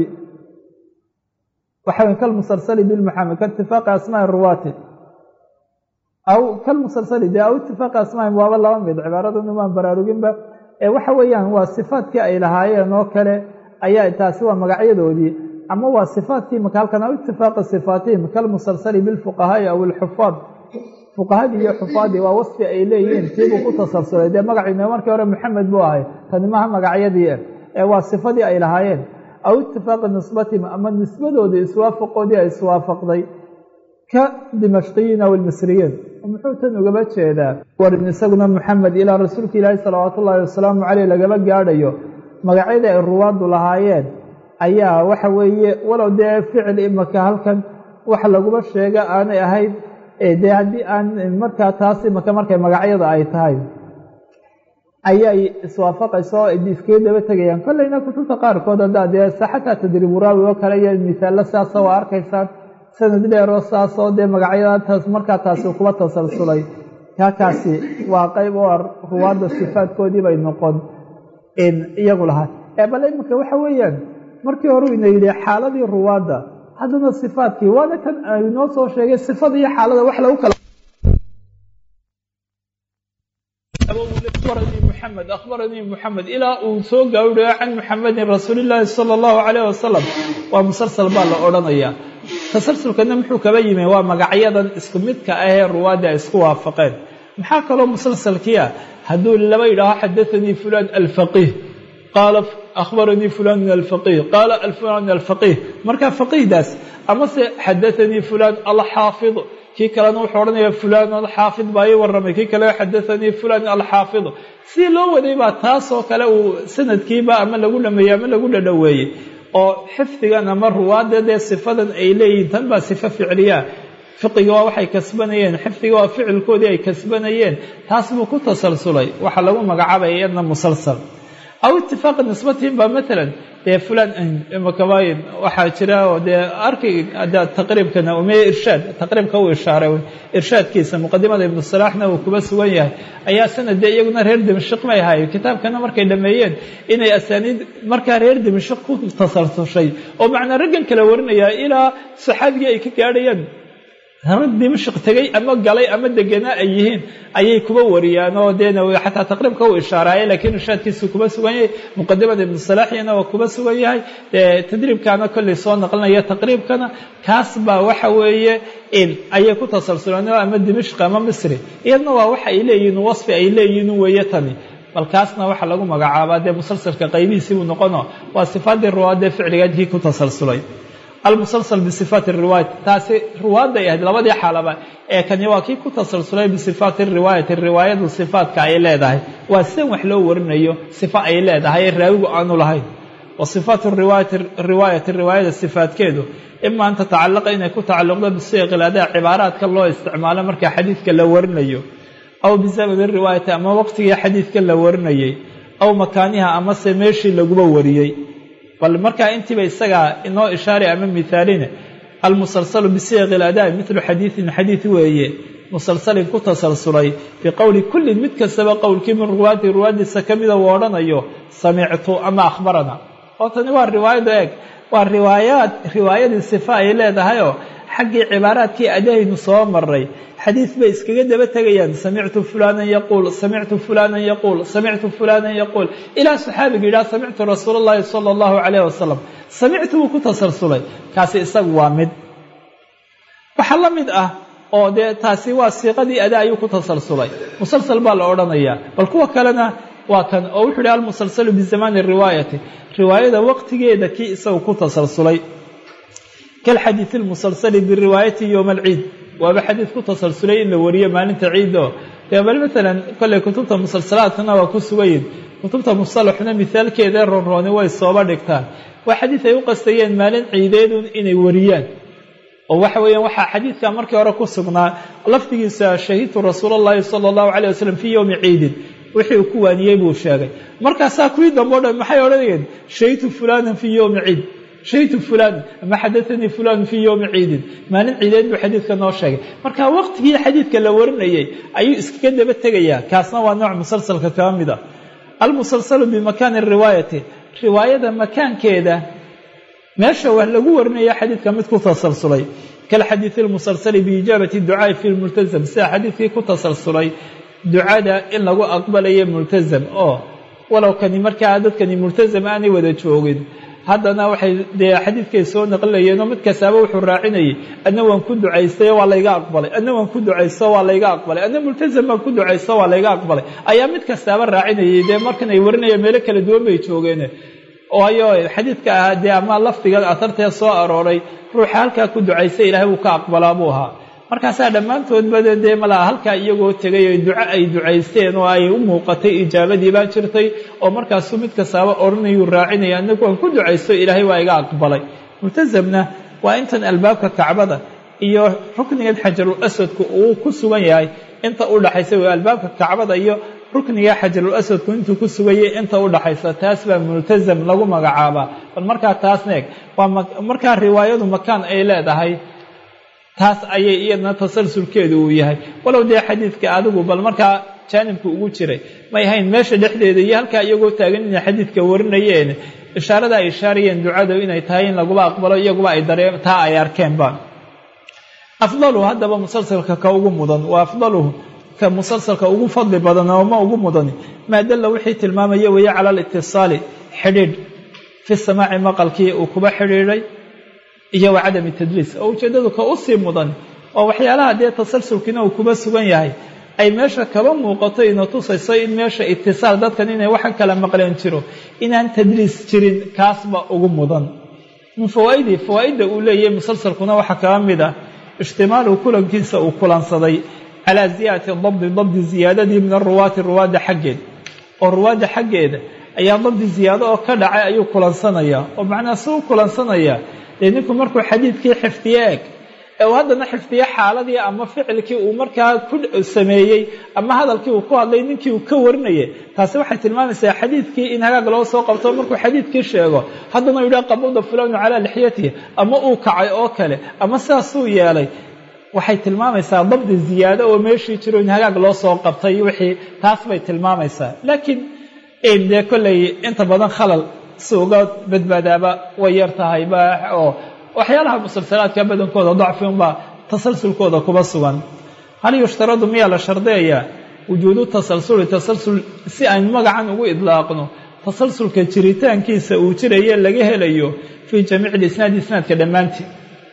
waxa kalmusalsali bilmuxamed kaitifaaqi asmaai ruwaati aw kalmusalsali dee aw itifaaqi asmaa'ihim waaba laba mid cibaaradan umaan baraaruginba ee waxa weeyaan waa sifaadkii ay lahaayeen oo kale ayaa taasi waa magacyadoodii ama waa sifaatkii maka halkan aw itifaaqi sifaatihim kalmusalsali bilfuqahaai aw ilxufaad fuqahadii iyo xufaadii waa wasfi ay leeyihiin tiibuu ku tasalsulay dee magaciina markii hore maxamed buu ahay tani maha magacyadii ee waa sifadii ay lahaayeen aw itifaaqi nisbatihim ama nisbadoodii iswaafaqoodii ay iswaafaqday ka dimashqiyiin aw ilmisriyiin muxuu tan ugaba jeedaa warin isaguna maxamed ilaa rasuulka ilaahi salawaatu ullaahi wasalaamu caleyh lagaba gaadhayo magacyadii ay ruwaaddu lahaayeen ayaa waxa weeye walow dee ficil imaka halkan wax laguba sheega aanay ahayd dee haddii aan markaa taas imaka markay magacyada ay tahay ayay iswaafaqayso o iskaga daba tegayaan kollayna kutubta qaarkood haddaa dee xataa tadriibu raawi oo kale iyo misaallo saasa waa arkaysaan sanad dheeroo saasoo dee magacyadaataas markaa taasi kuba tasalsulay kaakaasi waa qayb oo ruwaadda sifaadkoodii bay noqon iyagu lahaa ee bale iminka waxa weeyaan markii hore ina yidhi xaaladii ruwaadda haddana sifaadkii waana kan inoo soo sheegay sifada iyo xaalada wax lagu kala muxamed akhbaranii muxamed ilaa uu soo gaawidhayo can muxamedin rasuulillaahi sala allahu calayh wasalam waa musalsal baa la odhanayaa tasalsulkana muxuu kaba yimi waa magacyadan isku midka ahee ruwaadda ay isku waafaqeen maxaa kaloo musalsalkii ah hadduu laba yidhaaho xadaanii fulaan alfaqiih qaala akhbaranii fulanun alfaqiih qaala fulan alfaqiih marka faqiihdaas amase xadaanii fulaan alxaafid kii kalena wuxuu odhanaya fulaan alxaafid baa ii warramay kii kale xadaanii fulaan alxaafid si loo waday baa taasoo kale uu sanadkiiba ama lagu dhameeyey ama lagu dhadhoweeyey oo xifdigan ama ruwaadda dee sifadan ay leeyihiin tan baa sifo ficliyaa fiqiga waa waxay kasbanayeen xifdiga waa ficilkoodii ay kasbanayeen taas buu ku tasalsulay waxaa lagu magacaabaya iyadna musalsal aw itifaaqi nisbatihim ba maalan dee fulan imakabayin waxaa jira oo dee arkay taqriibkana umeeye irshaad taqriibka uu ishaaray irshaadkiisa muqadimada ibnu salaaxna uu kuba sugan yahay ayaa sanad dee iyaguna reer dimashik may ahaayeen kitaabkana markay dhameeyeen inay asaaniid markaa reer dimashik ku tasalsushay oo macnaa raggan kala warinaya ilaa saxaabigii ay ka gaadhayaan rag dimashik tegay ama galay ama deganaa ay yihiin ayay kuba wariyaan oo dee xataa taqriibka uu ishaaraaye laakiin irshaadkiisu kuba sugan yahay muqadimada ibnu salaaxiyana waa kuba sugan yahay tadriibkaana kollay soo naqlinaya taqriibkana kaas baa waxa weeye in ayay ku tasalsuleen ama dimashq ama misri iyadna waa waxa ay leeyihiin wasfi ay leeyihiin weeye tani bal kaasna waxaa lagu magacaabaa dee musalsalka qaybihiisii buu noqono waa sifaadii ruwaadee ficligaadkii ku tasalsulay almusalsal bisifaati riwaayat taasi ruwaadday ahayd labadii xaalaba ee kani waa kii ku tasalsulay bisifaati riwaayati riwaayadu sifaatka ay leedahay waa sidan wax loo warinayo sifo ay leedahay ee raawigu aanu lahayn wa sifaatu riwaayati riwaayada sifaadkeedu ima an tatacalaqa inay ku tacalluqdo bisiiqil adaa cibaaraadka loo isticmaalo marka xadiidka la warinayo aw bizamani riwaayati ama waqtigii xadiidka la warinayay aw makaaniha amase meeshii laguba wariyey bal markaa intiiba isagaa inoo ishaaray ama mihaaline almusalsalu bisiiqi iladaa midlu xadiidin xadiid weeye musalsalin ku tasalsulay biqowli kullin mid kastaba qowlkii min ruwaati ruwaadiisa ka mida uu odhanayo samictu ama akhbarana oo tani waa riwaayada eeg waa riwaayaad riwaayadii sifa ay leedahayoo xaggii cibaaraadkii adahaynu soo maray xadiid bay iskaga daba tegayaan samictu fulanan yaquul samictu fulanan yaquul samictu fulanan yaquul ilaa saxaabiga yidhaha samictu rasuula allahi sala allahu calayh wasalam samictu buu ku tasalsulay kaasi isagu waa mid waxaa la mid ah oo dee taasi waa siiqadii adaa ayuu ku tasalsulay musalsal baa la odhanayaa bal kuwa kalena waa kan oo wuxuu yidhi almusalsalu bizamaani riwaayati riwaayada waqtigeeda kii isagu ku tasalsulay kalxadiid almusalsali biriwaayati yowma alciid waaba xadiid ku tasalsulay in la wariyo maalinta ciiddo dee bal maalan kolley kutubta musalsalaadkana waa ku sugayin kutubta musalaxuna mihaalkeeda ronrooni way sooba dhigtaan waa xadiid ay u qastayeen maalin ciideedun inay wariyaan oo waxa weeyaan waxaa xadiidka markii hore ku sugnaa lafdigiisa shahidtu rasuula allahi sala allahu calayh wasalam fii yowmi ciidin wixii uu ku waaniyey buu sheegay markaasaa kuwii dambe o dhan maxay odhanayeen shahidtu fulanan fii yowmi ciid shahidtu fulan ama xadaanii fulan fii yowmi ciidin maalin ciideed buu xadiidka noo sheegay marka waqtigii xadiidka la warinayay ayuu iskaga daba tegayaa kaasna waa nooc musalsalka kaa mid a almusalsalu bimakaani riwaayati riwaayada makaankeeda meesha wax lagu warinaya xadiidka mid ku tasalsulay kalxadiidi almusalsali biijaabati ducaai fi lmultasam sida xadiidkii ku tasalsulay ducada in lagu aqbalayo multasam oo walow kani markaa dadkani multasam aanay wada joogin haddana waxay dee xadiidkay soo naqlinayeenoo mid kastaaba wuxuu raacinayay adna waan ku ducaystayo waa layga aqbalay adna waan ku ducaysto waa layga aqbalay adna multasam baan ku ducaysto waa layga aqbalay ayaa mid kastaaba raacinayay dee markan ay warinayeen meelo kala duwan bay joogeen waayo xadiidka ahaa dee ama lafdiga atartee soo arooray ruuxa halkaa ku ducaystay ilaahay wuu ka aqbalaa buu ahaa markaasaa dhammaantoodba dee malaa halkaa iyagoo tegay oo duco ay ducaysteen oo ay u muuqatay ijaabadii baa jirtay oo markaasuu mid kastaaba odhanayuu raacinaya anagu waan ku ducaysto ilaahay waa iga aqbalay multasamna waa intan albaabka kacbada iyo ruknigan xajarul aswadku uu ku sugan yahay inta u dhaxaysa w albaabka kacbada iyo rukniga xajarul aswadku intuu ku sugayay inta u dhaxaysa taas baa multasam lagu magacaabaa bal markaa taasna eg waa markaa riwaayadu makaan ay leedahay taas ayay iyadna tasalsulkeedu uu yahay walow dee xadiidka adigu bal markaa jaanibka ugu jiray may ahayn meesha dhexdeeda iyo halkaa iyagoo taagan inay xadiidka warinayeen ishaarada ay ishaarayeen ducadu inay tahay in laguba aqbalo iyaguba ay daree taa ay arkeenba afdaluhu haddaba musalsalka ka ugu mudan wa afdaluhu ka musalsalka ugu fadli badan oo ma ugu mudani maa dalla wixii tilmaamaya weeye cala alitisaali xidhiidh fi samaaci maqalkii uu kuba xidhiidhay iyo wa cadami tadliis oo ujeeddadu ka u sii mudan oo waxyaalaha dee tasalsulkiina uu kuba sugan yahay ay meesha kaba muuqato ina tusayso in meesha itisaal dadkan inay waxan kala maqleen jiro inaan tadliis jirin kaasba ugu mudan min fawaaidii fawaaidda uu leeyahay musalsalkuna waxaa kaba mid ah ijtimaalu kulankiisa uu kulansaday calaa ziyaadati dabdi dabdi ziyaadadii min aruwaati ruwaadda xaggeed oo ruwaadda xaggeeda ayaa dabdi ziyaado oo ka dhacay ayuu kulansanayaa oo macnaha si u kulansanayaa dee ninku markuu xadiidkii xifdiye eg ee uu haddana xifdiye xaaladii ama ficilkii uu markaa ku sameeyey ama hadalkii uu ku hadlay ninkii uu ka warinayay taasi waxay tilmaamaysaa xadiidkii in hagaag loo soo qabto markuu xadiidkii sheego haddana u yidhaha qabuda fulanu calaa lixyatihi ama uu kacay oo kale ama sidaasuu yeelay waxay tilmaamaysaa dabdi ziyaado oo meeshii jiro in hagaag loo soo qabtay wixii taas bay tilmaamaysaa laakiin dee kolley inta badan khalal si uga badbaadaaba way yar tahay ba oo waxyaalaha musalsalaadka badankooda dacfi unbaa tasalsulkooda kuba sugan hal yushtaradu miyaa la shardiyayaa wujuudu tasalsuli tasalsul si aynu magacan ugu idlaaqno tasalsulka jiritaankiisa uu jiraye laga helayo fii jamiici lisnaadi isnaadka dhammaantii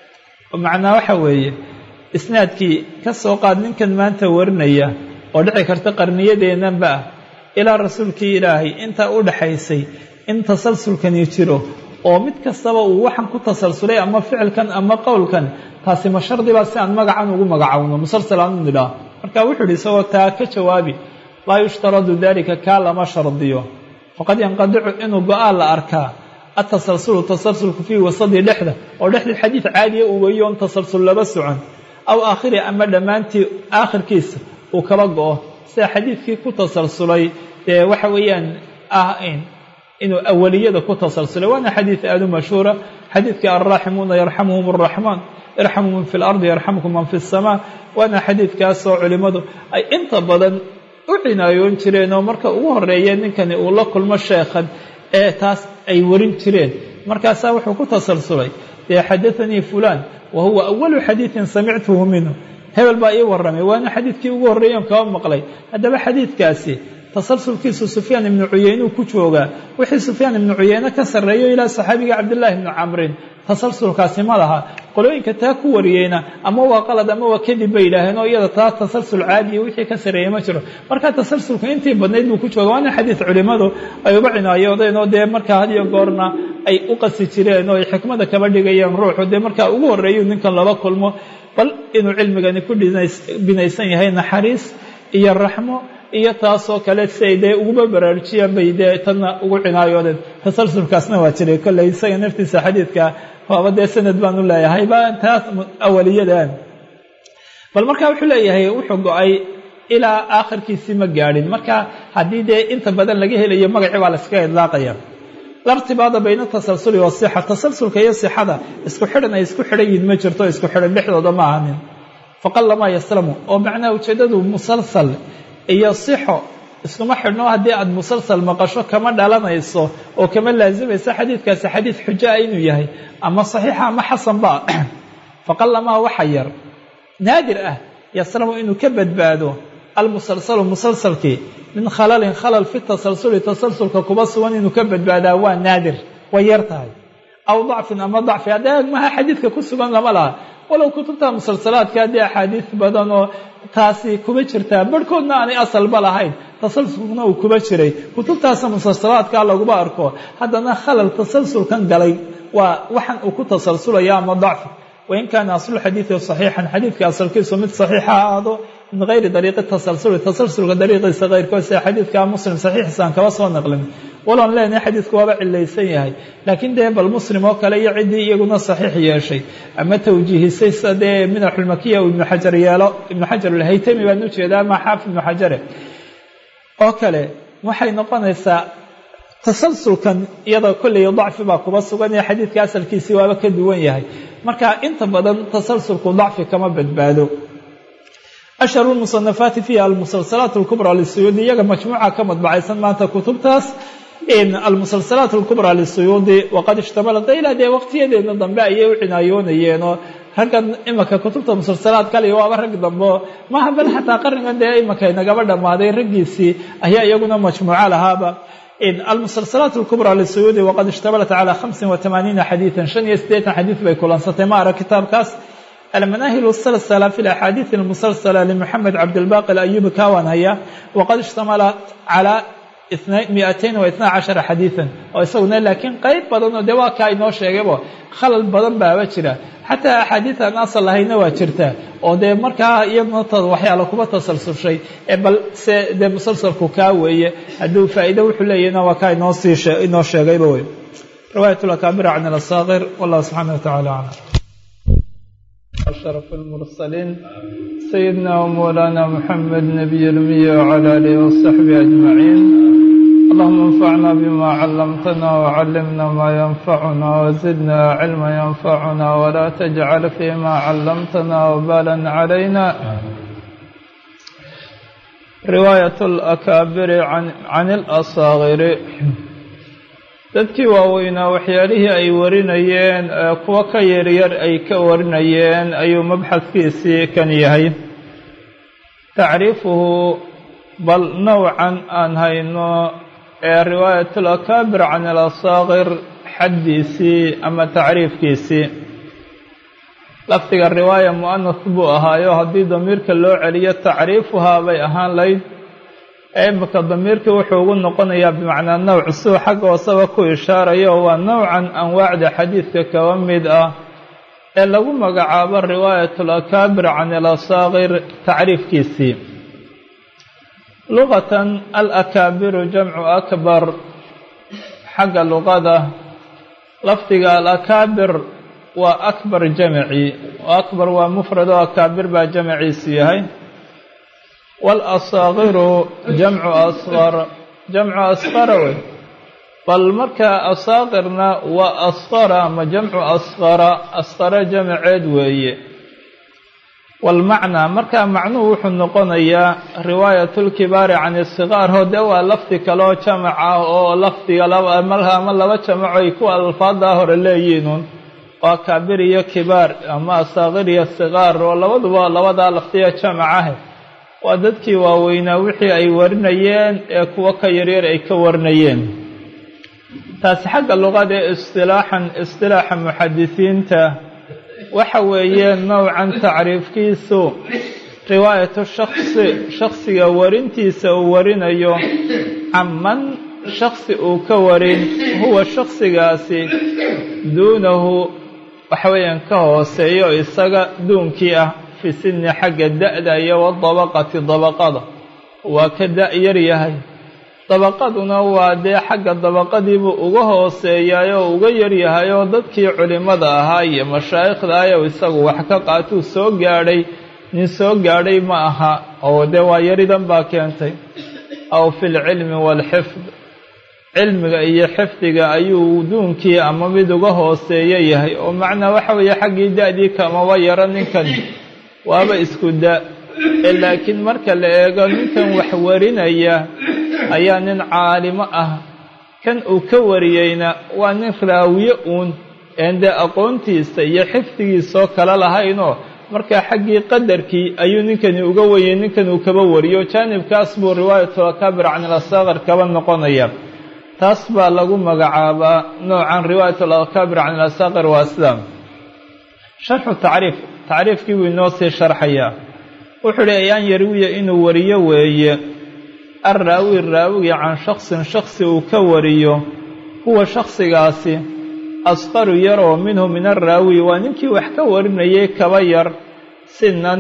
macnaa waxa weeye isnaadkii ka soo qaad ninkan maanta warinaya oo dhici karta qarniyadeennanba ah ilaa rasuulkii ilaahay intaa u dhaxaysay in tasalsulkani jiro oo mid kastaba uu waxan ku tasalsulay ama ficilkan ama qowlkan taasi ma shardibaa si aan magacan ugu magacowno musalsal aanu nidhaah marka wuxuu ihi isagoo taa ka jawaabi laa yushtaradu dalika kaa lama shardiyo faqad yanqadicu inuu go-aan la arkaa atasalsulu tasalsulku fii wasadii dhexda oo dhexdii xadiid caadiya uu weeyo on tasalsul laba socon aw aakhiri ama dhammaantii aakhirkiisa uu kaba go-o sida xadiidkii ku tasalsulay dee waxa weeyaan ah inuu awaliyada ku tasalsulay waana xadiid aada u mashhuura xadiidkii alraaximuuna yarxamuhum araxmaan irxamu man fi lardi yarxamkum man fi اsamaa waana xadiidkaasoo culimmadu ay inta badan u cinaayoon jireen oo marka ugu horeeya ninkani uu la kulmo sheekhan ee taas ay warin jireen markaasaa wuxuu ku tasalsulay dee xadaanii fulan wa huwa awalu xadiidin samictuhu minhu hebel baa ii warramay waana xadiidkii ugu horreeyan kaba maqlay haddaba xadiidkaasi tasalsulkiisu sufyaan ibnu cuyeyne ku joogaa wixii sufyaan ibnu cuyeyne ka sarreeyo ilaa saxaabiga cabdillaahi ibnu camrin tasalsulkaasi ma laha qolooyinka taa ku wariyeyna ama waa qalad ama waa kadib bay yidhaaheen oo iyada taa tasalsul caadiya wixii ka sarreeyey ma jiro marka tasalsulka intii badnayd buu ku jooga waana xadiid culimmadu ay uba cinaayoodeen oo dee markaa had iyo goorna ay u qasi jireen oo ay xikmada kaba dhigayeen ruuxu dee markaa ugu horreeyu ninkan laba kulmo bal inuu cilmigani ku binaysan yahay naxariis iyo raxmo iyo taasoo kale si ay dee uguba baraarujiyaan bay dee tanna ugu cinaayoodeen tasalsulkaasna waa jiray kolley isaga naftiisa xadiidka waaba dee sanad baan u leeyahay ba taas awaliyadan bal marka wuxuu leeyahay wuxuu go-ay ilaa aakhirkiisii ma gaadhin marka haddii dee inta badan laga helayo magacii baa la iskaga idlaaqaya lartibaada bayna tasalsuli wasixa tasalsulka iyo sixada isku xidhan ay isku xidhan yihin ma jirto isku xidhan dhexdooda ma ahanin faqalamaa yaslamu oo macnaha ujeeddadu musalsal iyo sixo iskuma xidhno haddii aad musalsal maqasho kama dhalanayso oo kama laasimayso xadiidkaasi xadiid xujaa inuu yahay ama saxiixa ama xasanba faqalamaa waxa yar naadir ah yaslamu inuu ka badbaado almusalsalu musalsalkii min khalalin khalal fi tasalsuli tasalsulka kuba sugan inuu ka badbaadaa waa naadir way yar tahay aw dacfin ama dacfi haddee maha xadiidka ku sugan lama laha walow kutubta musalsalaadka haddii axaadiis badan oo taasi kuba jirtaa barhkoodna aanay asalba lahayn tasalsulkuna uu kuba jiray kutubtaasa musalsalaadka laguba arko haddana khalal tasalsulkan galay waa waxan uu ku tasalsulaya ama dacfi wain kaana aslu xadiidi saxiixan xadiidka asalkiisu mid saxiixa ahaado min gayri dariiqi tasalsuli tasalsulka dariiqiisa keyrkood sida xadiidka muslim saxiixiisaan kaba soo naqlin waloon leenahay xadiidku waaba cilaysan yahay laakiin dee bal muslim oo kale iyo ciddii iyaguna saxiix yeeshay ama tawjiihisay sida dee minaxulmakiya uu ibnu xajar yeelo ibnu xajar alhaytami baan ujeedaa ama xaafid ibnu xajare oo kale waxay noqonaysaa tasalsulkan iyada kolley dacfi baa kuba sugan ee xadiidka asalkiisii waaba ka duwan yahay marka inta badan tasalsulku dacfi kama badbaado ashharu lmusanafaati fiiha almusalsalaat alkubraa lisuyuudi iyaga majmuuca ka madbacaysan maanta kutubtaas almusalsalaat alkubraa lisuyuudi waqad ishtamalat ilaa dee waqtiyadeena dambe ayay u cinaayoonayeenoo raggan imanka kutubta musalsalaad kale waaba rag dambo maha bal xataa qarnigan dee imanka inagaba dhammaaday raggiisii ayaa iyaguna majmuuco lahaaba almusalsalaat alkubra lisuyuudi waqad ishtamalat calaa hamsin wa tamaaniina xadiidan shan iyo siddeetan xadiid bay kulansatay ma arag kitaabkaas almanaahil salsala fi laxaadiid almusalsala limuxamed cabdilbaqi alayubi kawan haya waqad ishtamalat calaa miatain wa itna cashara xadiidan oo isaguna laakiin qeyb badan oo dee waa kaa inoo sheegaybo khalal badan baaba jira xataa axaadiid aan asal lahayna waa jirta oo dee markaa iyaduna waxyaala kuba tasalsushay ee bal se dee musalsalku kaa weeye hadduu faa'iido wuxuu leeyahna waa kaa inoo sii inoo sheegayba wey riwaayat lakaabira can alasaakir wallahu subxaana watacaala aclam أشرف المرسلين سيدنا ومولانا محمد نبي الأمي وعلى آله وصحبه أجمعين اللهم انفعنا بما علمتنا وعلمنا ما ينفعنا وزدنا علما ينفعنا ولا تجعل فيما علمتنا وبالا علينا رواية الأكابر عن, عن الأصاغر dadkii waaweynaa waxyaalihii ay warinayeen kuwo ka yaryar ay ka warinayeen ayuu mabxadkiisii kan yahay tacriifuhu bal nowcan aan hayno ee riwaayat alakaabir can alasaakir xaddiisii ama tacriifkiisii lafdiga riwaaya mu'anas buu ahaayo haddii damiirka loo celiyo tacriifuhaa bay ahaan layd imika damiirkii wuxuu ugu noqonayaa bimacnaa nowc suu xagga hooseba ku ishaarayo waa nowcan anwaacda xadiidka kaba mid ah ee lagu magacaabo riwaayat alakaabir can alasaakir tacriifkiisii luqatan alakaabiru jamcu akbar xagga luqada lafdiga alakaabir waa akbar jamci akbar waa mufrad oo akaabir baa jamciisu yahay walasaakiru jamcu asqar jamcu asqara wey bal markaa asaakirna waa asqara ama jamcu asqara asqara jamceed weeye walmacnaa markaa macnuhu wuxuu noqonayaa riwaayat lkibaari can isiqaar hode waa lafdi kaleo jamac ah oo lafdiga ama laba jamaco ay kuwa alfaadaa hore leeyihiinun waa kaabir iyo kibaar ama asaakir iyo siqaar oo labaduba labadaa lafdiga jamac ah waa dadkii waaweynaa wixii ay warinayeen ee kuwo ka yaryar ay ka warinayeen taasi xagga luqada ee istilaaxan istilaaxa muxadisiinta waxa weeye nowcan tacriifkiisu riwaayatu shaksi shaksiga warintiisa uu warinayo caman shaksi uu ka warin huwa shaksigaasi duunahu waxa weeyaan ka hooseeyo isaga duunkii ah fi sinni xagga da-da iyo wadabaqati dabaqada waa ka da-yar yahay dabaqaduna waa dee xagga dabaqadiibuu uga hooseeyaay oo uga yaryahay oo dadkii culimmada ahaa iyo mashaayikhda ayow isagu wax ka qaatuu soo gaadhay nin soo gaadhay ma aha oo dee waa yaridan baa keentay aw fi lcilmi waalxifd cilmiga iyo xifdiga ayuu duunkii ama mid uga hooseeyo yahay oo macnaa waxa weeye xaggii da-dii kamaba yaro ninkan waaba isku da ee laakiin marka la eego ninkan wax warinaya ayaa nin caalimo ah kan uu ka wariyeyna waa nin raawiye uun een dee aqoontiisa iyo xifdigiisoo kale lahaynoo markaa xaggii qadarkii ayuu ninkani uga weyey ninkan uu kaba wariyo jaanibkaas buu riwaayatul akaabir can ilasaakir kaba noqonaya taas baa lagu magacaabaa noocan riwaayatul akaabir can ilasaakir waa sidaa sharxu tacriif tacriifkii buu inoo sii sharxayaa wuxuu uhi ayaan yarwiya inuu wariyo weeye alraawi raawigi can shaksin shaksi uu ka wariyo huwa shaksigaasi asqaru yar oo minhu min alraawi waa ninkii wax ka warinayay kaba yar sinan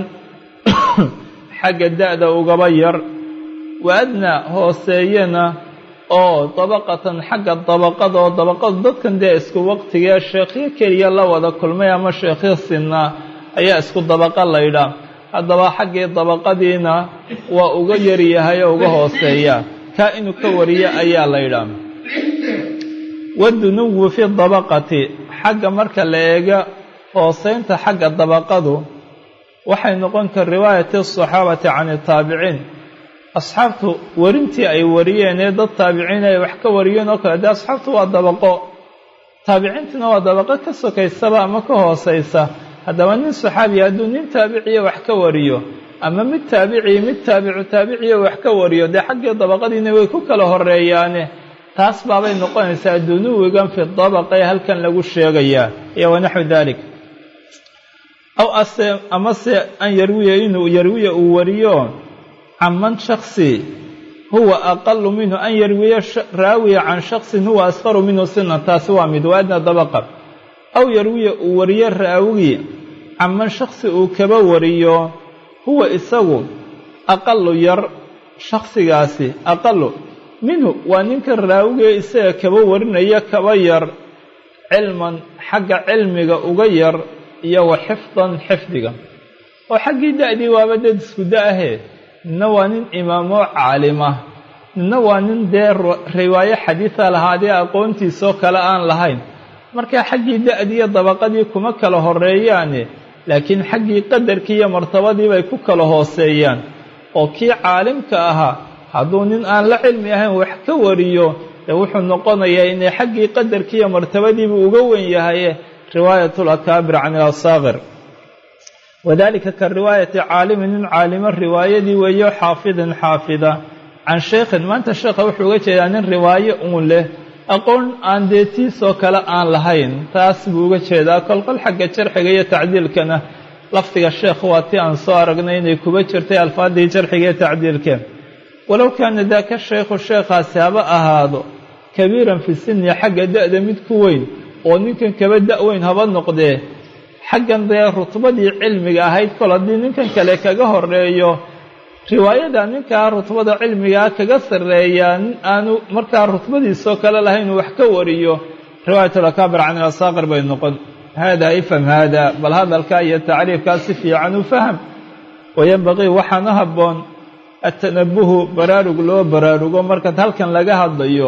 xagga da-da ugaba yar wa adnaa hooseeyana oo dabaqatan xagga dabaqada oo dabaqadu dadkan dee isku waqtigee sheekhyo keliya la wada kulmay ama sheekhyo sinaa ayaa isku dabaqa laydhaa haddaba xaggii dabaqadiina waa uga yaryahay oo uga hooseeya kaa inuu ka wariyo ayaa laydhaa wadunuwu fi dabaqati xagga marka la eega hooseynta xagga dabaqadu waxay noqon kar riwaayati asaxaabati can itaabiciin asxaabtu warintii ay wariyeen ee dad taabiciin ay wax ka wariyeen oo kale dee asxaabtu waa dabaqo taabiciintiina waa dabaqo ka sokaysaba ama ka hooseysa haddaba nin saxaabiya hadduu nin taabiciya wax ka wariyo ama mid taabiciya mid taabicu taabiciya wax ka wariyo dee xaggii dabaqadiina way ku kala horeeyaane taas baabay noqonaysaa dunuwigan fi dabaqa ee halkan lagu sheegayaa iyo wanaxwu dalik aw ase amase an yarwiya inuu yarwiya uu wariyo canman shaksi huwa aqalu minhu an yarwiya raawiya can shaksin huwa asqaru minhu sinan taasi waa mid waa adna dabaqa aw yarwiya uu wariyo raawigii canman shaksi uu kaba wariyo huwa isagu aqalu yar shaksigaasi aqalu minhu waa ninka raawigee isaga kaba warinaya kaba yar cilman xagga cilmiga uga yar iyo wa xifdan xifdiga oo xaggii da'dii waaba dad isku da-ahee nina waa nin imaamoo caalimah nina waa nin dee riwaayo xadiida lahaadee aqoontiisoo kale aan lahayn markaa xaggii da'dii iyo dabaqadii kuma kala horeeyaane laakiin xaggii qadarkii iyo martabadii bay ku kala hooseeyaan oo kii caalimka ahaa hadduu nin aan la cilmi ahayn wax ka wariyo dee wuxuu noqonayaa inay xaggii qadarkii iyo martabadiibu uga wen yahaye riwaayat lakaabir can ilasaaqir wadalika ka riwaayati caalimin nin caalimo riwaayadii weeyo xaafidin xaafida can sheekhin maanta sheekha wuxuu uga jeedaa nin riwaayo uun leh aqoon aan dee tiisoo kale aan lahayn taas buu uga jeedaa kolqol xagga jarxiga iyo tacdiilkana lafdiga sheekh waa tii aan soo aragnay inay kuba jirtay alfaadii jarxiga iyo tacdiilkeen walow kaana daaka shaykhu sheekhaasi haba ahaado kabiiran fi sinni xagga da'da mid ku weyn oo ninkan kaba da-weyn haba noqdee xaggan dee rutbadii cilmiga ahayd kol haddii ninkan kale kaga horeeyo riwaayada ninkaa rutbada cilmigaa kaga sarreeyaa nin aanu markaa rutbadiisoo kale lahayn uu wax ka wariyo riwaayatulakaabir can ilasaaqir bay noqon haadaa ifham haada bal hadalkaa iyo tacriifkaa si fiican u faham wayanbaqii waxaana habboon atanabuhu baraarug loo baraarugo markaad halkan laga hadlayo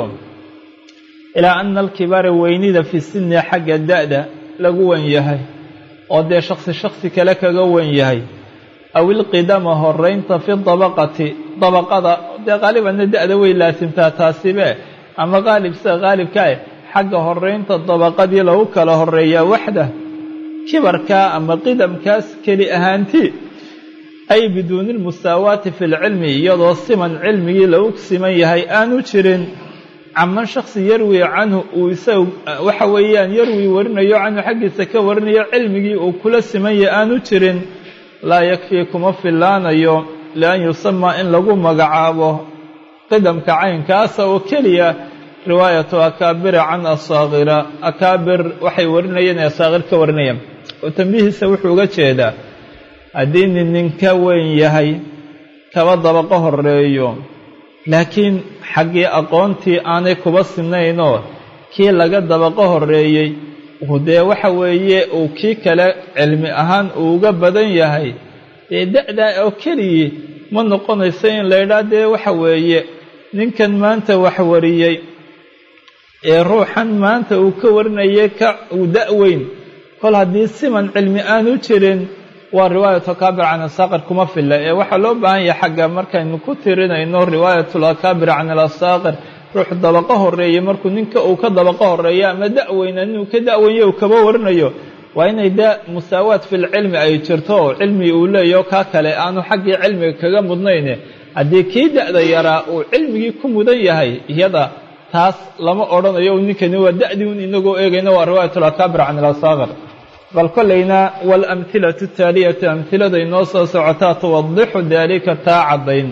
ilaa ana alkibaara weynida fi sinni xagga da'da lagu wen yahay oo dee shaksi shaksi kale kaga wen yahay aw ilqidama horeynta fi dabaqati dabaqada dee qaalibanna da'da way laasimtaa taasibe ama qaalib sida qaalibkae xagga horeynta dabaqadii lagu kala horeeyaa waxda kibarkaa ama qidamkaas keli ahaantii ay biduuni lmusaawaati fi lcilmi iyadoo siman cilmigii lagu siman yahay aanu jirin caman shaksi yarwi canhu uu isagu waxa weeyaan yarwi warinayo canhu xaggiisa ka warinayo cilmigii uu kula siman yahay aanu jirin laa yakfii kuma fillaanayo lian yusamaa in lagu magacaabo qidamka caynkaasa oo keliya riwaayatu akaabira can asaakira akaabir waxay warinayeen ee asaakir ka warinayaan oo tambihiisa wuxuu uga jeedaa haddii nin nin ka weyn yahay kaba dabaqo horeeyo laakiin xaggii aqoontii aanay kuba simnaynoo kii laga dabaqo horeeyey uu dee waxa weeye uu kii kale cilmi ahaan uu uga badan yahay dee da-daa oo keligii ma noqonayso in la ydhaa dee waxa weeye ninkan maanta wax wariyey ee ruuxan maanta uu ka warinayay ka uu da-weyn kol haddii siman cilmi aanu jirin waa riwaayatu akaabir can asaaqir kuma filla ee waxaa loo baahan yahay xagga markaynu ku tirinayno riwaayatul akaabir can alasaaqir ruux dabaqo horeeye markuu ninka uu ka dabaqo horeeyo ama da-weyna inuu ka da-wenyo uu kaba warinayo waa inay da musaawaat filcilmi ay jirto oo cilmi uu leeyaho kaa kale aanu xaggii cilmiga kaga mudnayne haddii kii da-da yaraa uu cilmigii ku mudan yahay iyada taas lama odhanayo ninkani waa da-dii un inagoo eegayna waa riwaayatul akaabir can alasaaqir bal kollayna waalamhilatu taaliyatu amhilada inoo soo socotaa tuwadixu daalika taa caddayn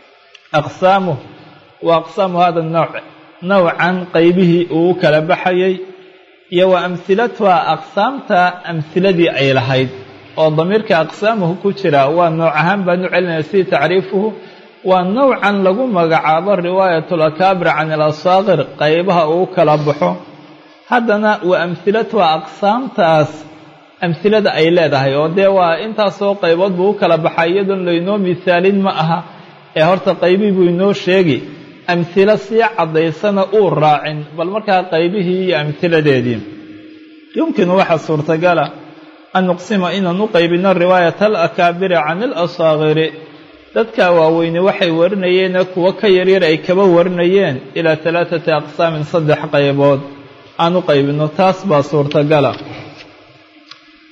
aqsaamuh wa aqsaamu hada nooc nowcan qaybihii uu u kala baxayay iyo wa amhilatuha aqsaamta amhiladii ay lahayd oo damiirka aqsaamuhu ku jira waa nooc ahaan baanu celinaya sidii tacriifuhu waa nowcan lagu magacaabo riwaayatul akaabir can ilasaaqir qaybaha uu kala baxo haddana wa amhilatuha aqsaamtaas amhilada ay leedahay oo dee waa intaasoo qaybood buu u kala baxay iyadoon laynoo misaalin ma aha ee horta qaybihii buu inoo sheegi amhilo sii caddaysana uu raacin bal markaa qaybihii iyo amhiladeedii yumkinu waxaa suurtagala an nuqsima inaan u qaybino riwaayat alakaabiri can ilasaakiri dadka waaweyne waxay warinayeene kuwo ka yaryar ay kaba warinayeen ilaa talaatati aqsaamin saddex qaybood aan u qaybino taas baa suurtagala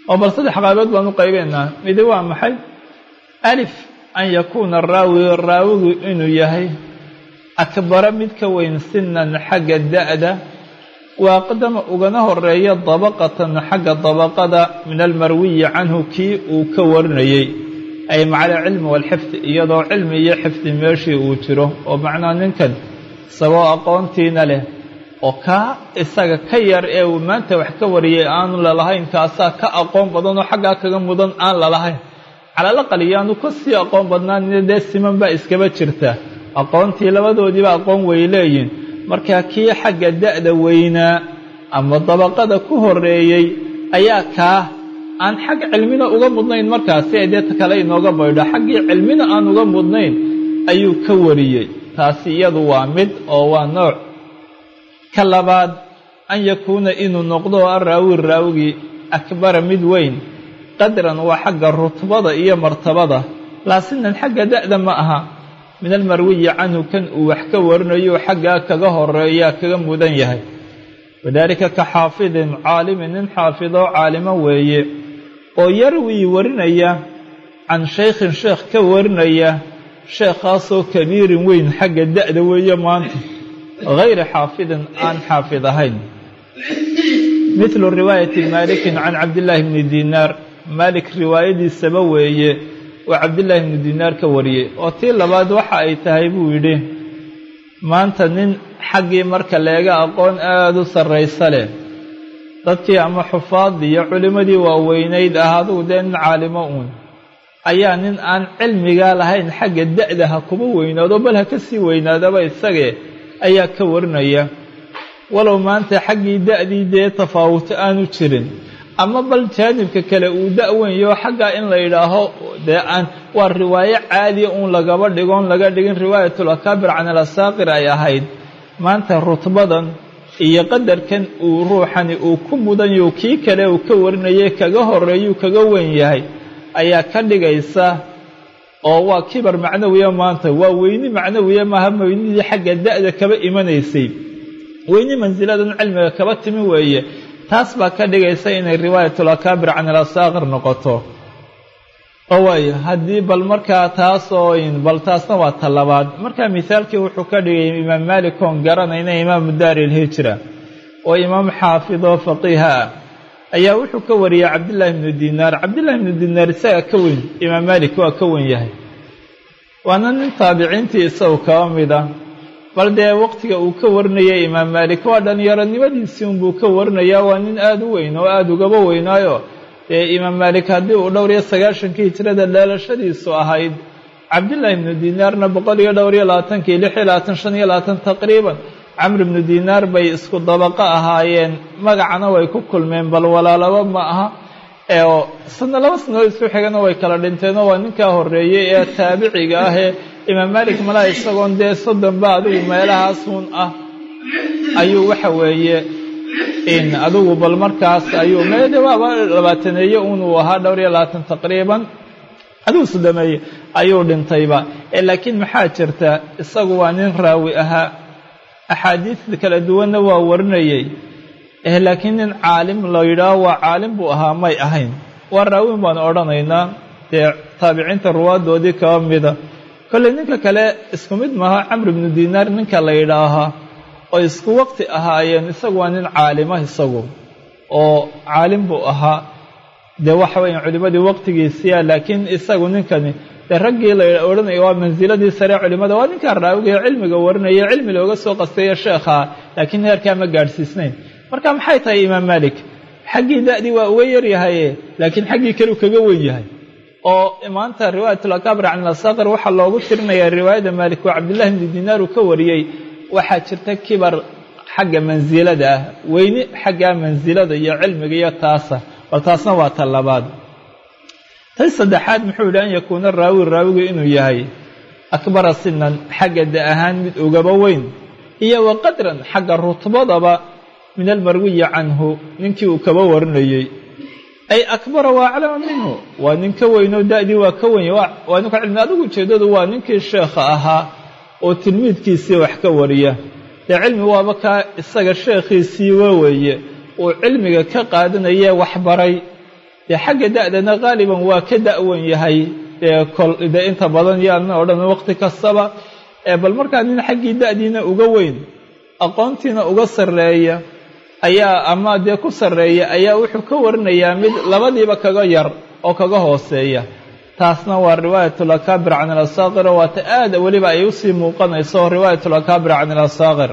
oo bal saddex qaybood baan u qaybeynaa midi waa maxay alif an yakuuna raawi raawigu inuu yahay akbara mid ka weyn sinan xagga da'da waaqdama ugana horeeya dabaqatan xagga dabaqada min almarwiyi canhu kii uu ka warinayey ay macala cilmi waalxifdi iyadoo cilmi iyo xifdi meeshii uu jiro oo macnaa ninkan isagoo aqoontiina leh oo kaa isaga ka yar ee uu maanta wax ka wariyay aanu lalahayn kaasaa ka aqoon badan oo xaggaa kaga mudan aan lalahayn calalaqal iyaanu ka sii aqoon badnaanina dee siman baa iskaba jirta aqoontii labadoodiiba aqoon way leeyihin markaa kii xagga da'da weynaa ama dabaqada ku horeeyey ayaa kaa aan xag cilmina uga mudnayn markaasi ay dee kale inooga baydho xaggii cilmina aan uga mudnayn ayuu ka wariyey taasi iyadu waa mid oo waa nooc ka labaad an yakuuna inuu noqdo araawi raawigii akbara mid weyn qadran waa xagga rutbada iyo martabada laasinan xagga da'da ma aha min almarwiyi canhu kan uu wax ka warinayo xaggaa kaga horeeyaa kaga mudan yahay wadaalika ka xaafidin caalimin nin xaafidoo caalimo weeye oo yarwii warinaya can shaykhin sheekh ka warinaya sheekhaasoo kabiirin weyn xagga da'da weeye maanta hayri xaafidin aan xaafid ahayn midlu riwaayati maalikin can cabdillaahi bni diinaar maalik riwaayadiisaba weeye waa cabdillaahi bnu diinaar ka wariyey oo tii labaad waxa ay tahay buu yidhi maanta nin xaggii marka leega aqoon aada u sarraysa leh dadkii ama xufaadii iyo culimmadii waaweynayd ah adugu dee nin caalimo uun ayaa nin aan cilmigaa lahayn xagga da'da ha kuma weynaado bal ha ka sii weynaadaba isagee ayaa ka warinaya walow maanta xaggii da'dii dee tafaawuto aanu jirin ama bal jaanibka kale uu da-wenyo xaggaa in la yidhaaho dee aan waa riwaayo caadiya uun lagaba dhigoon laga dhigin riwaayatul akaabir can alasaaqir ay ahayd maanta rutbadan iyo qadarkan uu ruuxani uu ku mudanyo kii kale uu ka warinayay kaga horeeyuu kaga weyn yahay ayaa ka dhigaysa oo waa kibar macnawiya maanta waa weyni macnawiya maaha weynidii xagga da'da kaba imanaysay weyni mansiladan cilmiga kaba timi weeye taas baa ka dhigaysa inay riwaayatul akaabir can alasaaqir noqoto oo waayo haddii bal markaa taasoo bal taasna waa ta labaad markaa mithaalkii wuxuu ka dhigay imaam maalik oon garanayna imaamu daari ilhijra oo imaam xaafid oo faqiiha ah ayaa wuxuu ka wariyey cabdillaahi bnu dinaar cabdillahi bnu dinaar isaga ka weyn imaam maalik waa ka wen yahay waana nin taabiciintii isagu kaba mid ah bal dee waqtiga uu ka warinayay imaam maalik waa dhallinyaronimadiisii unbuu ka warinayaa waa nin aada u weyn oo aada ugaba weynaayo dee imaam maalik haddii uu dhowr iyo sagaashankii hijrada dheelashadiisu ahayd cabdillaahi ibnu dinaarna boqol iyo dhowr iyo labaatankii lix iyo labaatan shan iyo labaatan taqriiban camr ibnu dinaar bay isku dabaqo ahaayeen magacana way ku kulmeen bal walaalaba ma aha oo sana laba sannadood isku xigana way kala dhinteenoo waa ninkaa horreeyey ee taabiciga ah ee imaam maalik malaa isagoon dee soddonba adigu meelahaasun ah ayuu waxa weeye in adigu bal markaas ayuu meede waaba labaataneeye unuu ahaa dhowr iyo labaatan taqriiban adigu soddomeeye ayuu dhintayba laakiin maxaa jirta isagu waa nin raawi ahaa axaadiista kala duwanna waa warinayey laakiin nin caalim la yidhaaho waa caalim buu ahaa may ahayn waa raawin baan odhanaynaa dee taabiciinta ruwaadoodii kaba mida kolley ninka kale isku mid maaha camr ibnu dinaar ninka la yidhaahaa oo isku waqti ahaayeen isagu waa nin caalima isagu oo caalim buu ahaa dee waxa weya culimmadii waqtigiisiya laakiin isagu ninkani dee raggii la odhanaya waa mansiladii sare culimmada waa ninkaa raawigae cilmiga warinaya cilmi looga soo qasteeya sheekhaa laakiin heerkaa ma gaadhsiisnayn marka maxay tahay imaam maalik xaggii da'dii waa uga yaryahaye laakiin xaggii kaleu kaga wen yahay oo maanta riwaayat alakaabir can alasaqir waxaa loogu tirinayaa riwaayada maalik waa cabdillahi bni dinaar uu ka wariyey waxaa jirta kibar xagga mansilada ah weyni xaggaa mansilada iyo cilmiga iyo taasa bal taasna waa ta labaad tan saddexaad muxuu yidhi an yakuuna raawi raawigu inuu yahay akbara sinan xagga da ahaan mid ugaba weyn iyo wa qadran xagga rutbadaba min almarwiyi canhu ninkii uu kaba warinayey ay akbara waa aclama minhu waa nin ka weynoo da'dii waa ka wenya waa ninka cilmi adigu ujeeddadu waa ninkii sheekha ahaa oo tilmiidkiisii wax ka wariya dee cilmi waaba kaa isaga sheekhiisii waweeye uu cilmiga ka qaadanayee waxbaray dee xagga da'dana qaaliban waa ka da'wan yahay dee kol dee inta badan yaana odhan waqti kastaba bal markaa nin xaggii da'diina uga weyn aqoontiina uga sarreeya ayaa ama dee ku sarreeya ayaa wuxuu ka warinayaa mid labadiiba kaga yar oo kaga hooseeya taasna waa riwaayatul akaabir can alasaaqir oo waata aada weliba ay usii muuqanayso riwaayatul akaabir can alasaaqir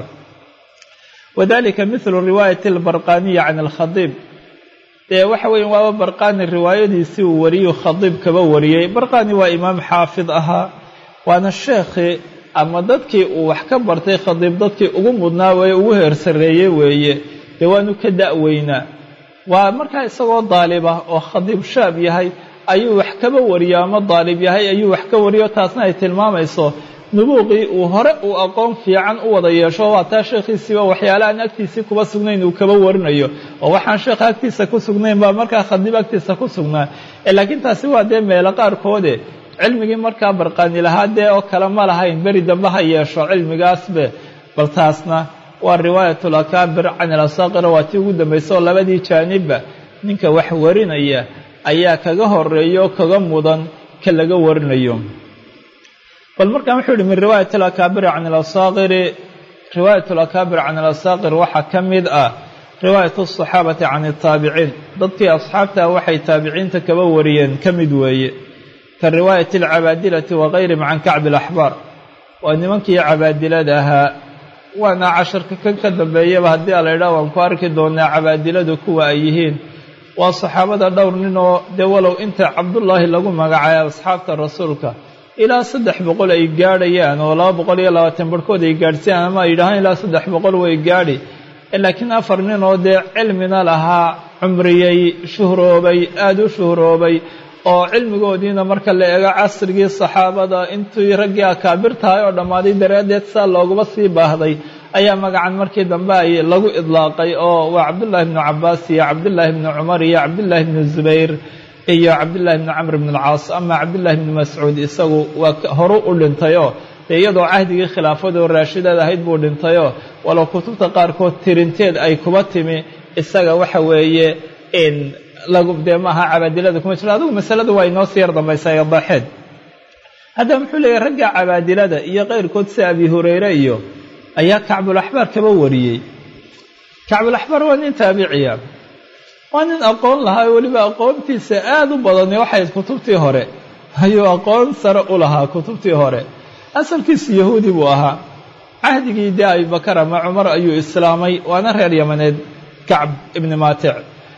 wadalika mithlu riwaayati albarqaniya can alkhadiib dee waxa weeye waaba barqani riwaayadiisii uu wariyuu khadiib kaba wariyey barqani waa imaam xaafid ahaa waana sheekhii ama dadkii uu wax ka bartay khadiib dadkii ugu mudnaa weye ugu heersareeyey weeye dee waanu ka da'weynaa waa markaa isagoo daaliba oo khadiib shaab yahay ayuu wax kaba wariyo ama daalib yahay ayuu wax ka wariyo taasna ay tilmaamayso nubuuqii uu hore uu aqoon fiican u wada yeesho waa taa sheekhiisiiba waxyaala aan agtiisii kuba sugnayn uu kaba warinayo oo waxaan sheekha agtiisa ku sugnayn baa markaa khadiib agtiisa ku sugnaa laakiin taasi waa dee meelo qaarkoode cilmigii markaa barqaani lahaa dee oo kale ma lahayn beri dambe ha yeesho cilmigaasbe bal taasna waa riwaayatul akaabir can ilasaaqira waa tii ugu dambaysa oo labadii jaanibba ninka wax warinaya ayaa kaga horeeya oo kaga mudan ka laga warinayo bal markaan wuxuu yihi min riwaayat alakaabiri can alasaaqiri riwaayat alakaabir can alasaaqir waxaa ka mid ah riwaayat asaxaabati can ataabiciin dadkii asxaabta waxay taabiciinta kaba wariyeen ka mid weeye ka riwaayati alcabaadilati wagayrihim can kacbi alaxbaar waa nimankii cabaadilada ahaa waana casharka kan ka dambeeyaba haddii ala idhaah waan ku arki doonaa cabaadiladu kuwa ay yihiin waa saxaabada dhowr nin oo dee walow inta cabdullaahi lagu magacaabay asxaabta rasuulka ilaa saddex boqol ay gaadhayaan oo laba boqol iyo labaatan barhkood ay gaadhsiiyaan ama ay yidhahaan ilaa saddex boqol way gaadhi laakiin afar nin oo dee cilmina lahaa cumriyey shuhroobay aada u shuhroobay oo cilmigoodiina marka la eego casrigii saxaabada intii raggii akaabir tahay oo dhammaaday daraaddeed saa looguma sii baahday ayaa magacan markii dambe ay lagu idlaaqay oo waa cabdullaahi bnu cabbaas iyo cabdullaahi bnu cumar iyo cabdullaahi bnu zubayr iyo cabdullaahi bnu camr bn alcaas ama cabdullaahi bnu mascuud isagu waa horu u dhintayoo dee iyadoo cahdigii khilaafadoo raashidaed ahayd buu dhintayoo walow kutubta qaarkood tirinteed ay kuba timi isaga waxa weeye lagu dee maaha cabaadilada kuma jiro adigu masalada waa inoo sii yar dambaysaa ee daaxeed haddaba muxuu leeyahy ragga cabaadilada iyo qayrkood sida abi hureyre iyo ayaa kacbulaxbaar kaba wariyey kacbulaxbaar waa nin taabiciya waa nin aqoon lahaa weliba aqoontiisa aada u badani waxay kutubtii hore ayuu aqoon sare u lahaa kutubtii hore asalkiisu yahuudi buu ahaa cahdigii dee abibakar ama cumar ayuu islaamay waana reer yamaneed kacb ibni maatic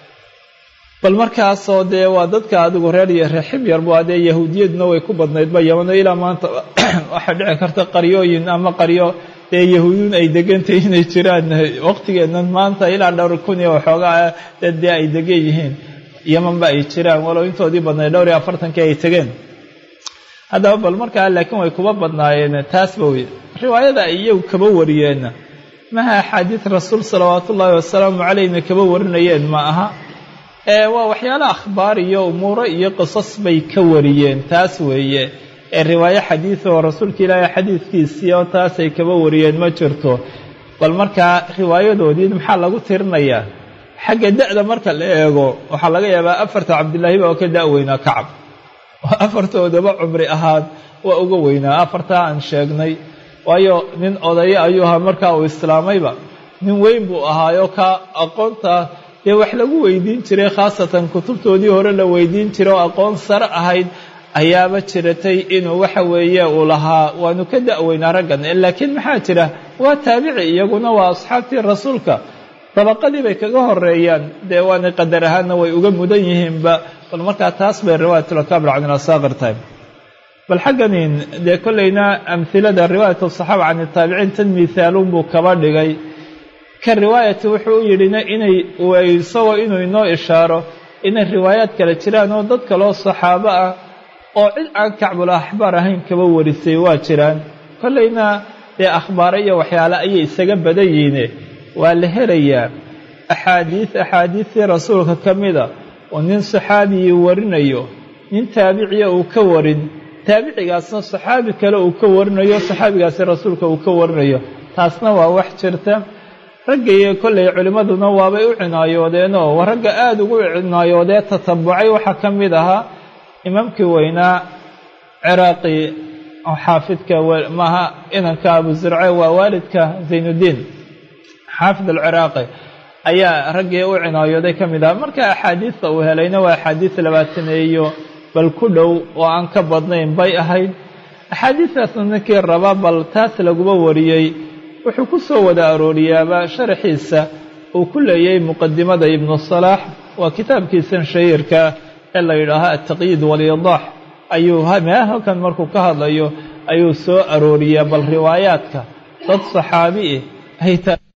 bal markaasoo dee waa dadka adigu reer iyo reexib yar bu adee yahuudiyaduna way ku badnaydba yamano ilaa maanta waxaa dhici karta qaryooyin ama qaryo dee yahuudiin ay degantay inay jiraan waqtigeennan maanta ilaa dhowr kun iyo waxoogaa dad dee ay degan yihiin yamanba ay jiraan walow intoodii badnayd dhowr iyo afartankii ay tegeen haddaba bal markaa laakiin way kuba badnaayeen taasba wey riwaayada ay iyagu kaba wariyeenna maha axaadiid rasuul salawaatu ullaahi wasalaamu calayhna kaba warinayeen ma aha ee waa waxyaala akhbaar iyo umuuro iyo qisas bay ka wariyeen taas weeye ee riwaayo xadiid oo rasuulka ilaahay xadiidkiisii oo taasay kaba wariyeen ma jirto bal markaa riwaayadoodii maxaa lagu tirinayaa xagga da'da marka la eego waxaa laga yaabaa afarta cabdilaahiba oo ka da'weynaa kacab oo afartoodaba cumri ahaan waa uga weynaa afartaa aan sheegnay waayo nin odayo ayuu ahaa markaa uu islaamayba nin weyn buu ahaayo ka aqoonta dee wax lagu weydiin jiray khaasatan kutubtoodii hore la weydiin jiray oo aqoon sare ahayd ayaaba jiratay inuu waxa weeye uu lahaa waanu ka da'weynaa raggan laakiin maxaa jira waa taabici iyaguna waa asxaabtii rasuulka dabaqadii bay kaga horeeyaan dee waana qadar ahaanna way uga mudan yihiinba bal markaa taas bay riwaayatulakaabir can ilasaaqir tahay bal xagganin dee kollayna amhilada riwaayat asaxaaba can itaabiciin tan mithaaluun buu kaba dhigay ka riwaayati wuxuu u yidhina inay isagoo inuu inoo ishaaro inay riwaayaad kale jiraan oo dad kaloo saxaabo ah oo cid aan kacbul axbaar ahayn kaba warisay waa jiraan kollayna dee akhbaare iyo waxyaale ayay isaga badan yihiine waa la helayaa axaadiid axaadiistii rasuulka ka mida oo nin saxaabigii warinayo nin taabiciya uu ka warin taabicigaasna saxaabi kale uu ka warinayo saxaabigaasi rasuulka uu ka warinayo taasna waa wax jirta raggaiyo kollay culimmaduna waabay u cinaayoodeenoo waa ragga aada ugu cinaayoodee tatabucay waxaa ka mid ahaa imaamkii weynaa ciraaqi xaafidka maaha inanka abu zirce waa waalidka zaynuddiin xaafid alciraaqi ayaa raggii u cinaayooday ka mid ahaa marka axaadiista uu helayna waa axaadiis labaataneeyo bal ku dhow oo aan ka badnayn bay ahayd axaadiistaasna ninkii raba bal taas laguba wariyey wuxuu ku soo wada arooriyaaba sharaxiisa uu ku leeyay muqadimada ibnu salaax waa kitaabkiisan shahiirka ee la yidhaaha altaqyiid walyidaax ayuu halkan markuu ka hadlayo ayuu soo arooriyaa bal riwaayaadka dad saxaabi ah ay